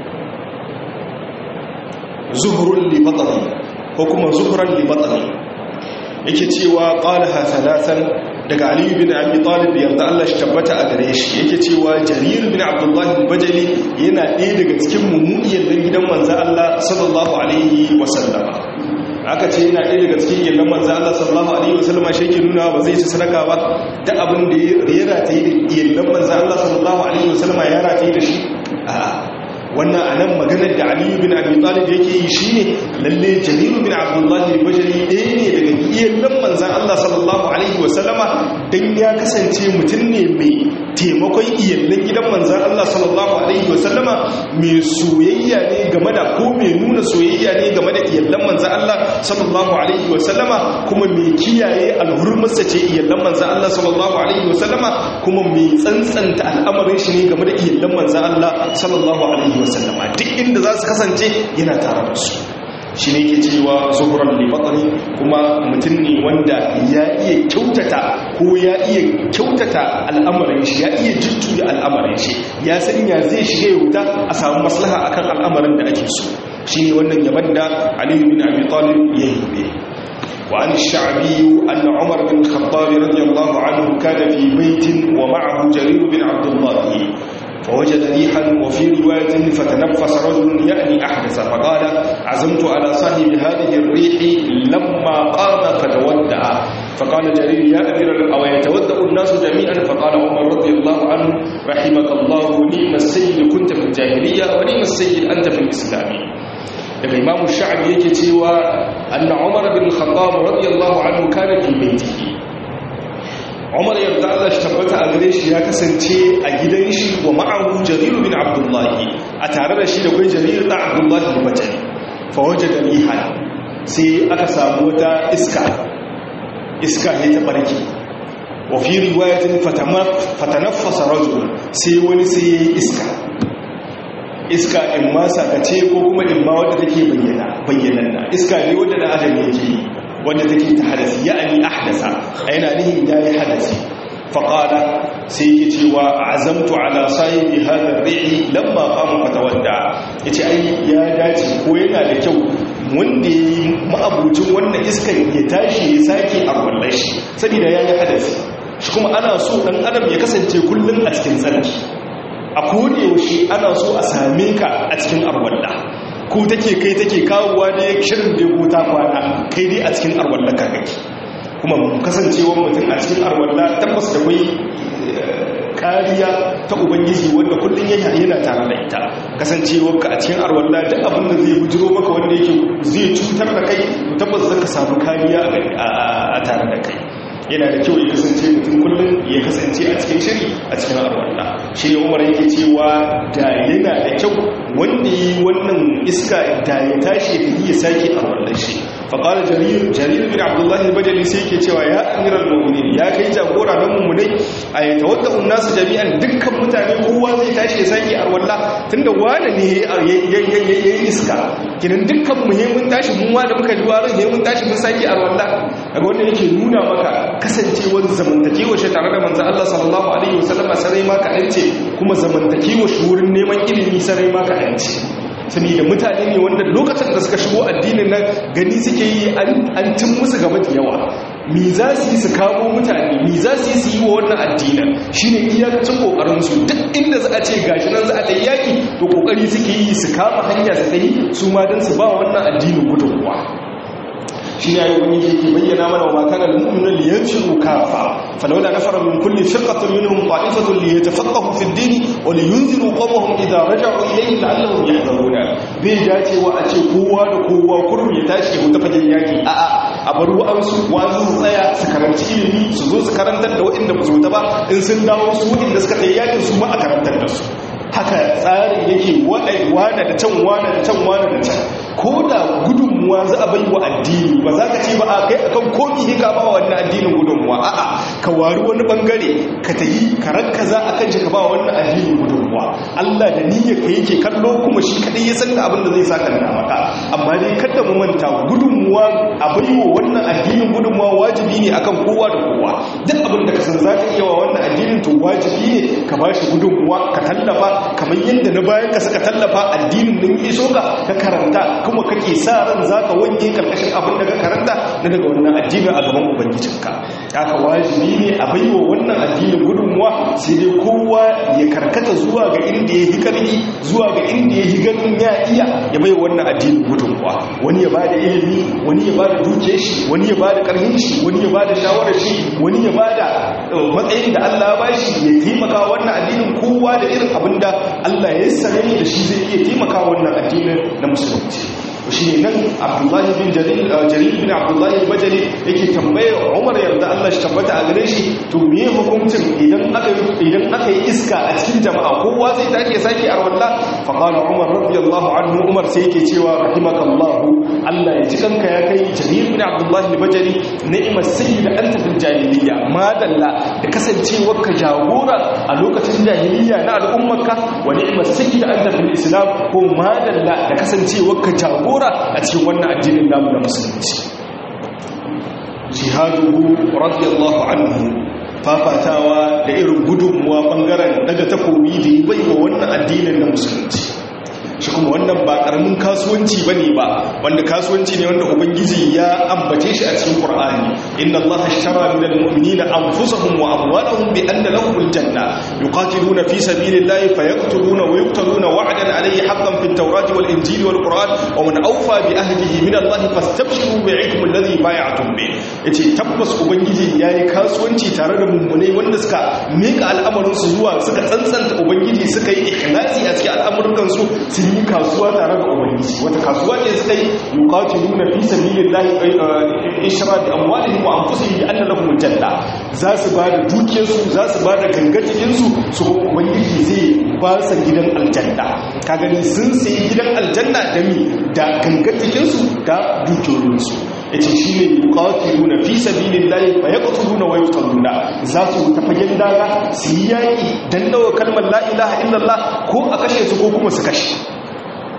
زهر لبطني حكم زهرا لبطني yake cewa qalaha thalathan daga Ali bin Abi Talib yarda Allah shi tabbata a gare shi yake cewa Jarir bin Abdullah al-Bajali yana ɗaya daga cikin mummuiyar dan gidan manzo Allah sallallahu alaihi wasallama aka ce yana ɗaya daga cikin yallan manzo Allah sallallahu alaihi wasallama shi ke nuna ba zai ci sadaka ba ta abin da ya rataye da yallan manzo Allah sallallahu alaihi wasallama ya rataye da shi a'a wannan a nan maganar da aliyu bin abi talib yake yi shi ne lalle jalilu bin abdullahi bajari ɗaya ne daga iyallan manzan allah sallallahu alaihi wasallama don ya kasance mutum ne mai taimakon iyallan gidan manzan allah sallallahu alaihi wasallama mai soyayya ne game da ko mai nuna soyayya ne game da iyallan manzan allah sallallahu alaihi wasallama kuma mai kiyaye alhurmarsa ce iyallan manzan allah sallallahu alaihi wasallama kuma mai tsantsanta al'amarin shi ne game da iyallan manzan allah sallallahu alaihi wasallama duk inda za su kasance yana tare da su shi ne ke cewa zuhuran libatani kuma mutum ne wanda ya iya kyautata ko ya iya kyautata al'amarin shi ya iya jujjuya al'amarin shi ya sanya zai shiga yauta a samu maslaha akan al'amarin da ake so shi ne wannan yaban da aliyu bin abi talib ya yi وعن الشعبي أن عمر بن الخطاب رضي الله عنه كان في بيت ومعه جرير بن عبد الله فوجد ريحا وفي رواية فتنفس رجل يعني أحدث فقال عزمت على صاحب هذه الريح لما قام فتودع فقال جرير يا أمير أو يتودع الناس جميعا فقال عمر رضي الله عنه رحمك الله نعم السيد كنت في الجاهلية ونعم السيد أنت في الإسلام daga imamu sha'abi yake cewa anna umar bin khattab radiyallahu anhu kana fi baitihi umar yarda Allah shi tabbata a gare shi ya kasance a gidan shi wa ma'ahu jarir bin abdullahi a tare da shi da kai jarir da abdullahi da bajani fa wajada rihan sai aka samu wata iska iska ne ta barki wa fi riwayatin fatanaffasa rajul sai wani sai iska iska in ma sakace ko kuma in ma wadda take bayyana bayyananna iska ne wadda da adam yake yi wadda take ta hadasi ya'ani ahdasa a yana nihin yayi hadasi faƙada sai yake cewa azamtu ala sahibi hadar ri'i lamma qama fatawadda yace ai ya dace ko yana da kyau wanda yayi ma'abucin wannan iskan ya tashi ya sake arwallar shi saboda yayi hadasi shi kuma ana so dan adam ya kasance kullun a cikin tsarki a koda yaushe ana so a same ka a cikin arwalla ko take kai take kawowa ne shirin da ya ta kwana kai dai a cikin arwalla ka kake kuma kasancewar mutum a cikin arwalla tabbas da kwai kariya ta ubangiji wanda kullum yana tare da ita kasancewar ka a cikin arwalla duk abin da zai bujiro maka wanda yake zai cutar da kai tabbas zaka samu kariya a tare da kai yana da kyau ya kasance mutum kullum ya kasance a cikin shiri a cikin arwalla shi ne umar yake cewa da yana da kyau wanda yi wannan iska da ya tashi ya iya sake arwallar shi faƙalar jarir jarir bin abdullahi bajali sai ke cewa ya amiral mu'minin ya kai jagora na mummunai a yi tawadda nasu jami'an dukkan mutane kowa zai tashi ya sake arwalla tunda wane ne ya yi iska kinan dukkan muhimmin tashi mun da muka ji warin muhimmin tashi mun sake arwalla daga wanda yake nuna maka kasancewar zamantakewa shi tare da manzan Allah sallallahu alaihi wasallama sarai ma kaɗan ce kuma zamantakewa shi wurin neman ilimi sarai ma kaɗan ce sani da mutane ne wanda lokacin da suka shigo addinin nan gani suke yi an cin musu gaba da yawa mi za su yi su kamo mutane mi za su yi su yi wa wannan addinin shi ne iyakacin kokarinsu duk inda za a ce gashi nan za a ɗai yaƙi to kokari suke yi su kama hanya su ɗai su ma don su ba wannan addinin gudunmuwa shi ne ayyukan yake ke bayyana mana wa makanar mu'minin liyanciru kafa falawla nafara min kulli firqatin minhum qa'ifatun liyatafaqahu fi ad-din wa liyunziru qawmahum idha raja'u ilayhi la'allahum yahdharuna bai dace wa a ce kowa da kowa kurum ya tashi ya mutu fagen yaki a'a a bar wa'ansu wa'ansu su tsaya su karanci ilimi su zo su karantar da waɗanda ba su ba in sun dawo su waɗanda suka kai yakin su ma a karantar da su haka tsarin yake wane da can wane da can wane da can ko da gudunmuwa za a bai wa addini ba za ka ce ba a kai akan komi ne ka ba wa wannan addinin gudunmuwa a'a ka wari wani bangare ka ta yi ka ranka za a kan shi ka ba wannan addinin gudunmuwa Allah da niyyar ka yake kallo kuma shi kadai ya san da abin da zai saka da maka amma dai kada mu manta gudunmuwa a bai wa wannan addinin gudunmuwa wajibi ne akan kowa da kowa duk abin da ka san za ka iya wa wannan addinin to wajibi ne ka ba shi gudunmuwa ka tallafa kamar yadda na bayan ka suka tallafa addinin nan iso ka ka karanta kuma kake sa ran zaka wanke karkashin abin da ka karanta na daga wannan addinin a gaban ubangijinka haka wajibi ne a baiwa wannan addinin gudunmuwa sai dai kowa ya karkata zuwa ga inda ya yi karfi zuwa ga inda ya yi ganin ya iya ya baiwa wannan addinin gudunmuwa wani ya bada ilimi wani ya bada dukiyar shi wani ya bada karfin shi wani ya bada shawarar shi wani ya bada matsayin da Allah ya bashi ya taimaka wannan addinin kowa da irin abin da Allah ya sare da shi zai iya taimaka wannan addinin na musulunci shi ne nan abdullahi bin jarir bin abdullahi bajali yake tambayar umar yarda Allah shi tabbata a gare shi to me hukuncin idan aka idan aka yi iska a cikin jama'a kowa zai tashi ya saki arwalla fa qala umar radiyallahu anhu umar sai yake cewa rahimakallahu Allah ya ji kanka ya kai jarir bin abdullahi bajali ni'mat sayyid anta fil jahiliyya madalla da kasancewar ka jagora a lokacin jahiliyya na al'ummarka wa ni'mat sayyid anta fil islam ko madalla da kasancewar ka jagora jagora a cikin wannan addinin namu na musulunci jihaduhu radiyallahu anhu fafatawa da irin gudunmuwa bangaren daga takobi da yi bai wa wannan addinin na musulunci shi kuma wannan ba karamin kasuwanci bane ba wanda kasuwanci ne wanda ubangiji ya ambace shi a cikin qur'ani inna allaha ashtara minal mu'minina anfusahum wa amwalahum bi anna lahumul janna yuqatiluna fi sabilillahi fayaqtuluna wa yuqtaluna wa'dan alayhi haqqan fit tawrati wal injili wal qur'an wa man awfa bi ahdihi min allahi fastabshiru bi'ikum alladhi bay'atum bi yace tabbas ubangiji yayi kasuwanci tare da mummunai wanda suka mika al'amarin su zuwa suka tsantsanta ubangiji suka yi ikhlasi a cikin al'amuran su sun yi kasuwa tare da ubangiji wata kasuwa ne suka yi yuqatiluna fi sabilillahi ishra bi amwalihim wa anfusihim bi anna lahum janna za su ba da dukiyarsu za su ba da gangacikin su su ubangiji zai ba su gidan aljanna ka gani sun sayi gidan aljanna da mi da gangacikin su da dukiyoyin su yace shine yuqatiluna fi sabilillahi fa yaqtuluna wa yuqtaluna za su ta fagen daga su yi yaki dan dawo kalmar la ilaha illallah ko a kashe su ko kuma su kashe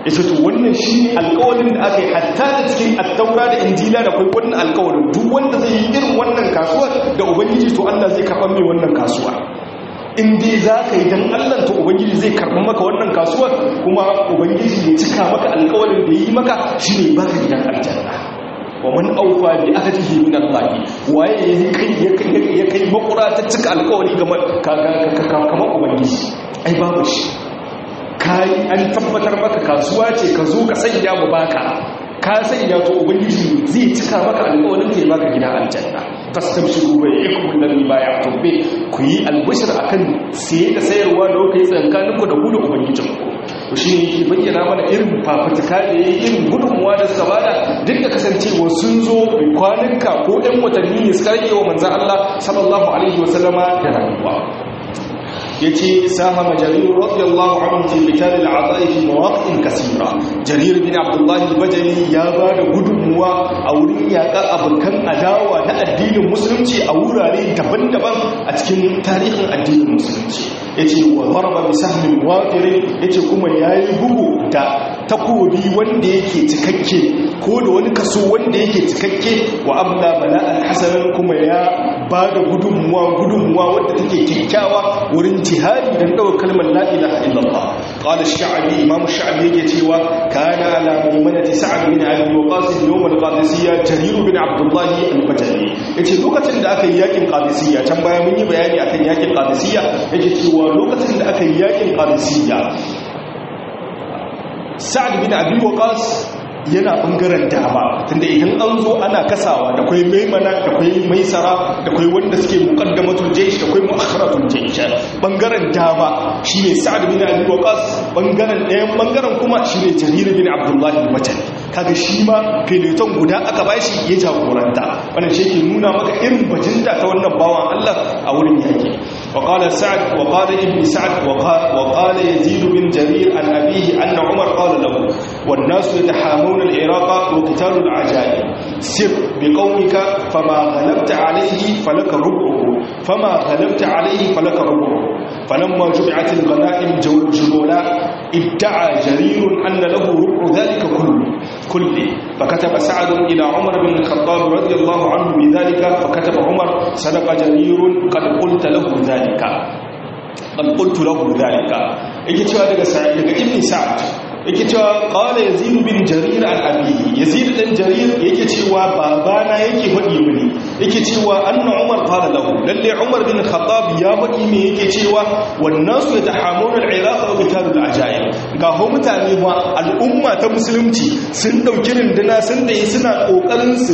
yace to wannan shine alƙawarin da aka yi hatta da cikin at-taura da injila da kai wannan alƙawarin duk wanda zai yi irin wannan kasuwa da ubangiji to Allah zai karɓa mai wannan kasuwa in dai za ka yi don allah to ubangiji zai karɓi maka wannan kasuwar kuma ubangiji ya cika maka alkawarin da yi maka shi ne baka gidan aljanna wa man aufa bi ahdihi min Allah waye ya kai ya kai makura ta cika alkawari ga kamar ubangiji ai babu shi kai an tabbatar maka kasuwa ce ka zo ka sanya mu baka ka sanya to ubangiji zai cika maka alƙawarin kai baka gida aljanna fastabshiru bai yakum alladhi bay'atum bi ku yi albashir akan siye da sayarwa da kai tsankanin ku da ku da ubangijin ku to shine yake bayyana mana irin fafutuka da yayi irin gudunmuwa da suka bada duk da kasancewa sun zo kwanuka ko ɗan watanni ne suka rage wa manzon Allah sallallahu alaihi wasallama da rayuwa yace sahama jarir radiyallahu anhu fi qital al-a'da'i fi mawaqi'in kaseera jarir bin abdullah al-bajali ya bada gudunmuwa a wurin yaka abukan adawa na addinin musulunci a wurare daban-daban a cikin tarihin addinin musulunci yace wa daraba bi sahmin waqir yace kuma yayi bugu da takobi wanda yake cikakke ko da wani kaso wanda yake cikakke wa abla bala'an hasanan kuma ya bada gudunmuwa gudunmuwa wadda take kyakkyawa wurin jihadi don ɗaukar kalmar la'ilaha illallah ƙwada sha'abi imamu sha'abi yake cewa kana ala maimanati sa'ad bin abi waqas yawm al-qadisiyya jarir bin abdullah al-bajali yace lokacin da aka yi yakin qadisiyya can baya mun yi bayani akan yakin qadisiyya yake cewa lokacin da aka yi yakin qadisiyya sa'ad bin abi waqas yana bangaren dama tunda idan an zo ana kasawa da kwai maimana da kwai maisara da kwai wanda suke muqaddamatul jaysh da kwai muakharatul jaysh bangaren dama shine sa'ad bin abi waqas bangaren ɗayan bangaren kuma shine jarir bin abdullah al-bajali kaga shi ma fileton guda aka bashi ya jagoranta wannan shi ke nuna maka irin bajinta ta wannan bawan Allah a wurin yaki وقال سعد وقال ابن سعد وقال, وقال يزيد بن جرير عن أبيه أن عمر قال له والناس يتحامون العراق وقتال العجائب سر بقومك فما غلبت عليه فلك ربعه فما غلبت عليه فلك ربعه فلما جمعت الغنائم جلولا ادعى جرير أن له ربع ذلك كله كله فكتب سعد إلى عمر بن الخطاب رضي الله عنه بذلك فكتب عمر صدق جرير قد قلت له ذلك قد قلت له ذلك يجي cewa daga sa'id daga ibn sa'd yake cewa qala yazid bin jarir an abihi yazid dan jarir yake cewa babana yake fadi mini yake cewa anna umar qala lahu lalle umar bin khattab ya fadi me yake cewa wan nasu yatahamuna al-iraq wa qitalul ajaib ga ho mutane ba al'umma ta musulunci sun dauki rinduna sun dai suna kokarin su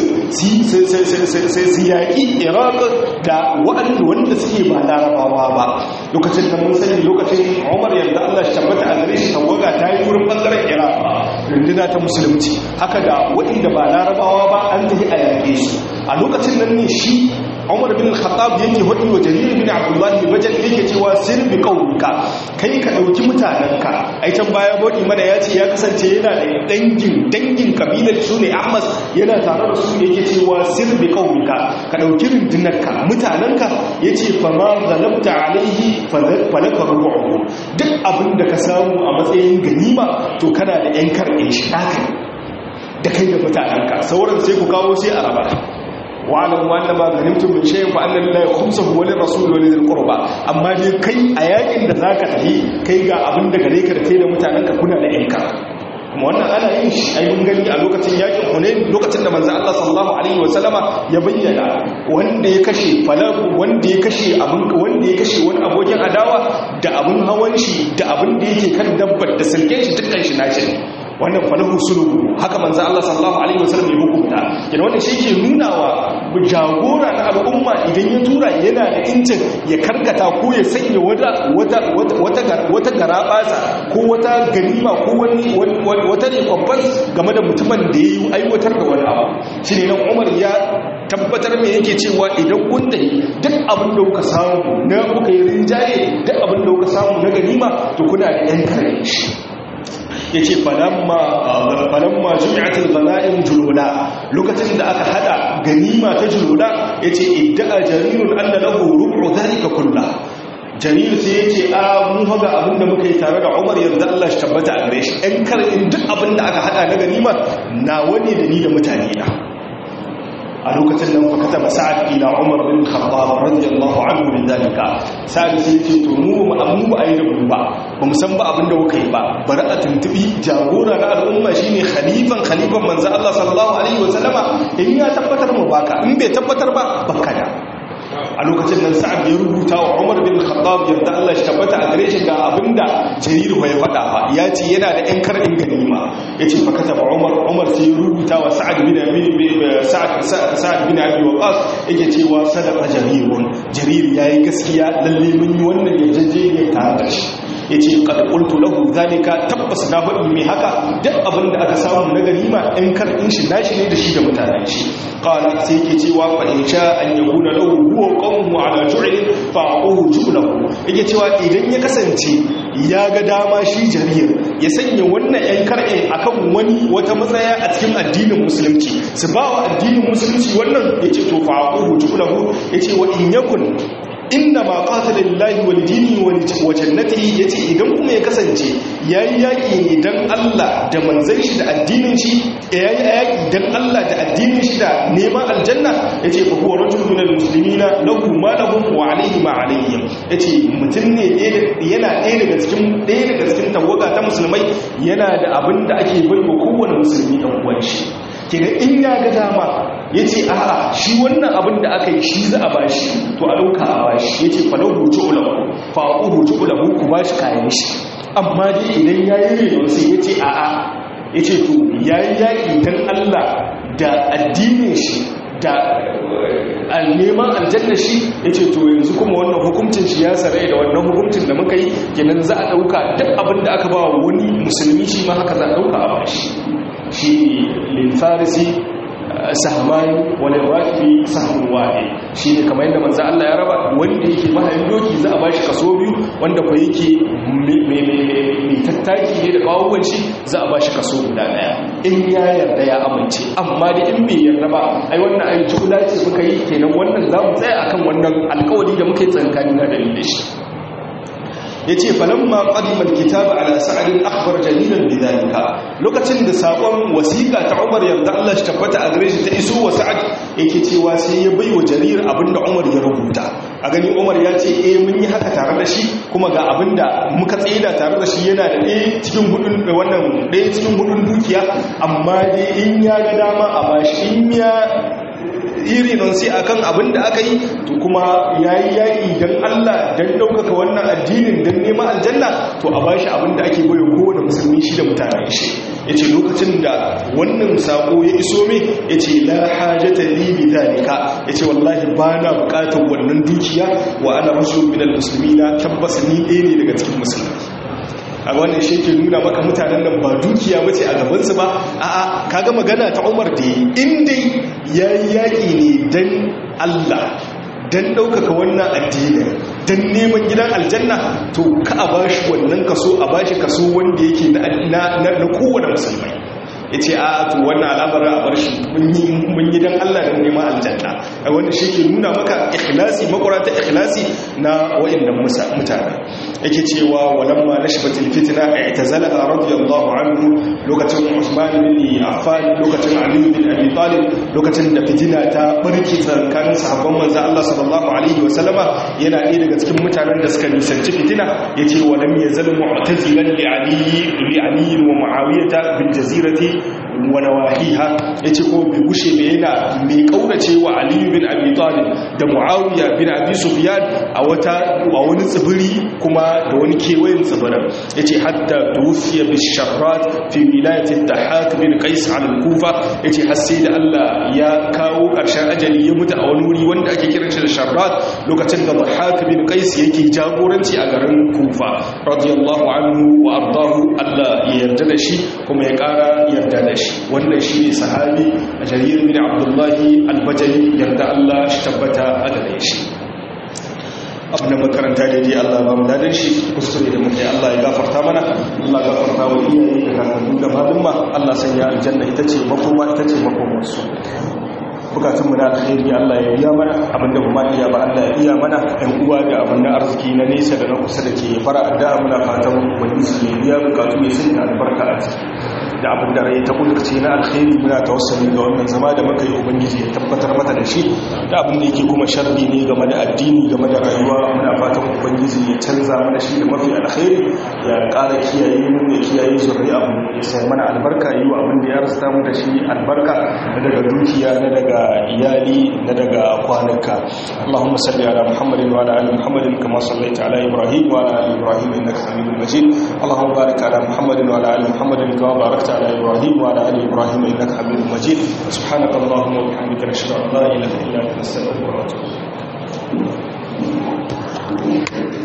su yaki iraq da waɗanda wanda suke ba larabawa ba lokacin da mun sani lokacin umar yadda Allah shi tabbata a gare shi tawaga ta yi wurin bangaren iraq rinduna ta musulunci haka da waɗanda ba larabawa ba an tafi a yaƙe su a lokacin nan ne shi umar bin khattab yake hudi wa jarir bin abdullah bin bajal yake cewa sir bi qaulika kai ka dauki mutananka ai can baya bodi mana ya ce ya kasance yana da dangin dangin kabilar su ne ahmad yana tare da su yake cewa sir bi qaulika ka dauki rundunarka mutananka yace fa ma zalabta alaihi falaka rubu'u duk abin da ka samu a matsayin ganima to kana da yan karɓe shi haka da kai da mutananka sauran sai ku kawo sai a raba wa'alamu anna ma ganimtum min shay'in fa anna lillahi khumsahu wa lirrasul wa lidhil qurba amma dai kai a yakin da zaka tafi kai ga abin da gare ka da kai da mutanen ka kuna da yanka kuma wannan ana yin shi ai mun gani a lokacin yakin Hunain lokacin da manzo Allah sallallahu alaihi wa sallama ya bayyana wanda ya kashe falaku wanda ya kashe abin wanda ya kashe wani abokin adawa da abin hawan shi da abin da yake kan dabbar da silken shi dukkan shi nashi wannan falahu sulubu haka manzo Allah sallallahu alaihi wasallam ya hukunta kina wannan shi ke nunawa jagora na al'umma idan ya tura yana da incin ya karkata ko ya sanya wata wata wata wata garabasa ko wata ganima ko wani wata ne kwabban game da mutumin da yayi aiwatar da wani abu shine nan Umar ya tabbatar me yake cewa idan kun tafi duk abin da kuka samu na kuka yi rinjaye duk abin da kuka samu na ganima to kuna da yan kare shi ya ce falamma jumi'atul ghana'im julula lokacin da aka hada ganima ta julula ya ce idda'a jarirun anna lahu rubu dhalika kullu jarir sai ya ce a mun haga abin da muka yi tare da umar yarda Allah shi tabbata a gare shi ɗan kar in duk abin da aka haɗa na ganima na wani da ni da mutane na a lokacin nan fa kataba sa'ad ila umar bin khattab radiyallahu anhu min dalika sa'ad sai ce to mu ba mu ba ayi da mu ba ba mu san ba abin da kuka yi ba bari a tuntubi jagora na al'umma shine khalifan khalifan manzo Allah sallallahu alaihi wa sallama in ya tabbatar mu baka in bai tabbatar ba baka da a lokacin nan sa'ad ya rubuta wa umar bin khattab yadda Allah shi tabbata a gare shi ga abinda jarir ya faɗa fa ya ce yana da ƴan karin ganima yace fa kataba umar umar sai ya rubuta wa sa'ad bin abi sa'ad sa'ad bin abi waqas yake cewa sadaqa jarirun jarir yayi gaskiya lalle mun yi wannan yarjejeniyar tare da shi ya ce ƙarƙultu lahu zalika tabbas na faɗi mai haka duk abin da aka samu na ganima in karɓin shi nashi ne da shi da mutanen shi ƙala sai ke cewa fa in sha an yi hula lahu huwa ƙonmu ala ju'ilin fa aquhu ju'lahu yake cewa idan ya kasance ya ga dama shi jarir ya sanya wannan yan kar'in akan wani wata matsaya a cikin addinin musulunci su ba wa addinin musulunci wannan yace to fa aquhu ju'lahu yace wa in yakun inna ma qatala lillahi wal dini wa jannatihi yace idan kuma ya kasance yayi yaki ne dan Allah da manzon shi da addinin shi yayi yaki dan Allah da addinin shi da neman aljanna yace fa huwa rajulun minal muslimina lahu ma lahum wa alayhi ma alayhim yace mutum ne yana ɗaya daga cikin ɗaya daga cikin tawaga ta musulmai yana da abin da ake baiwa kowane musulmi dan uwan shi kenan in ya ga dama ya ce a'a shi wannan abin da aka yi shi za a bashi to a ɗauka a bashi ya ce falau hutu ulamu fa'u hutu ulamu ku bashi kayan shi amma dai idan ya yi reno sai ya ce a'a ya ce to ya yi yaƙi don allah da addinin shi da neman aljanna shi ya ce to yanzu kuma wannan hukuncin shi ya sarai da wannan hukuncin da muka yi kenan za a ɗauka duk abin da aka ba wani musulmi shi ma haka za a ɗauka a bashi shi lilfarisi sahmani wani rafi sahmun wahe shi ne kamar yadda manzo Allah ya raba wanda yake mahayin doki za a bashi kaso biyu wanda ko yake mai tattaki ne da bawuwan shi za a bashi kaso guda daya in ya yarda ya amince amma da in bai yarda ba ai wannan ai jula ce muka yi kenan wannan za mu tsaya akan wannan alkawari da muka yi tsankani na dalilin shi ya ce falamma ƙadimar kitaba ala sa'adin akbar jalilan bidalika lokacin da saƙon wasiƙa ta umar yarda Allah shi tabbata a gare shi ta iso wa sa'ad yake cewa sai ya bai wa jarir abinda umar ya rubuta a gani umar ya ce eh mun yi haka tare da shi kuma ga abinda muka tsida tare da shi yana da ɗaya cikin hudun wannan ɗaya cikin hudun dukiya amma dai in ya ga dama a bashi in ya iri non sai akan abin da aka yi to kuma yayi yaƙi dan Allah dan ɗaukaka wannan addinin dan neman aljanna to a bashi abin da ake bayo kowane musulmi shi da mutanen shi yace lokacin da wannan sako ya iso me yace la hajata li bi dalika yace wallahi bana buƙatar wannan dukiya wa ana rasul minal muslimina tabbas ni ɗaya ne daga cikin musulmai a wannan shi ke nuna maka mutanen nan ba dukiya bace a gabansu ba a'a kaga magana ta Umar da in dai yayi yaki ne dan Allah dan ɗaukaka wannan addini dan neman gidan aljanna to ka a bashi wannan kaso a bashi kaso wanda yake na na kowane musulmai ya ce a to wannan al'amarin a bar shi mun yi don Allah da neman aljanna a wanda shi ke nuna maka ikhlasi makwarata ikhlasi na wa'annan mutane yake cewa walamma na shibatul fitina a ita zala'a radiyallahu anhu lokacin usman bin affan lokacin ali bin abi talib lokacin da fitina ta barke tsakanin sahabban manzo Allah sallallahu alaihi wa sallama yana ɗaya daga cikin mutanen da suka nisanci fitina yace wa lam yazal mu'tazilan li ali li ali wa muawiyah bil jazirati wa nawahiha yace ko bai gushe ne yana mai kaurace wa Ali bin Abi Talib da Muawiya bin Abi Sufyan a wata a wani tsibiri kuma da wani kewayen tsibirin yace hatta tufiya bi sharrat fi wilayati Dahak bin Qais al-Kufa yace har sai da Allah ya kawo karshen ajali ya mutu a wani wuri wanda ake kiran shi da sharrat lokacin da Dahak bin Qais yake jagoranci a garin Kufa radiyallahu anhu wa ardahu Allah ya yarda da shi kuma ya kara yarda da shi wannan shi ne sahabi a jarir bin abdullahi albajali yarda Allah shi tabbata a gare shi abin da makaranta daidai Allah ba mu dadin shi kuskure da muke Allah ya gafarta mana Allah ya gafarta wa iyaye da kakanni da malumma Allah sanya aljanna ita ce makoma ita ce makomarsu bukatun mu na alkhairi Allah ya biya mana abinda ba ma iya ba Allah ya iya mana ɗan uwa da abin na arziki na nesa da na kusa da ke fara addu'a muna fatan ubangiji ya biya bukatu ya sanya albarka a ciki da abin da rai ta kudurce na alkhairi muna tawassali ga wannan zama da muka yi ubangiji ya tabbatar mata da shi da abin da yake kuma sharri ne game da addini game da rayuwa muna fatan ubangiji ya canza mana shi da mafi alkhairi ya ƙara kiyaye mu ya kiyaye zuri'a mu ya sai mana albarka yi wa abin da ya rasta mu da shi albarka na daga dukiya na daga iyali na daga kwanuka Allahumma salli ala Muhammadin wa ala ali Muhammadin kama sallaita ala Ibrahim wa ala ali Ibrahim innaka Hamidum Majid Allahumma barik ala Muhammadin wa ala ali Muhammadin kama barakta على إبراهيم وعلى آل إبراهيم إنك حميد مجيد سبحانك اللهم وبحمدك نشهد أن لا إله إلا أنت نستغفرك ونتوب إليك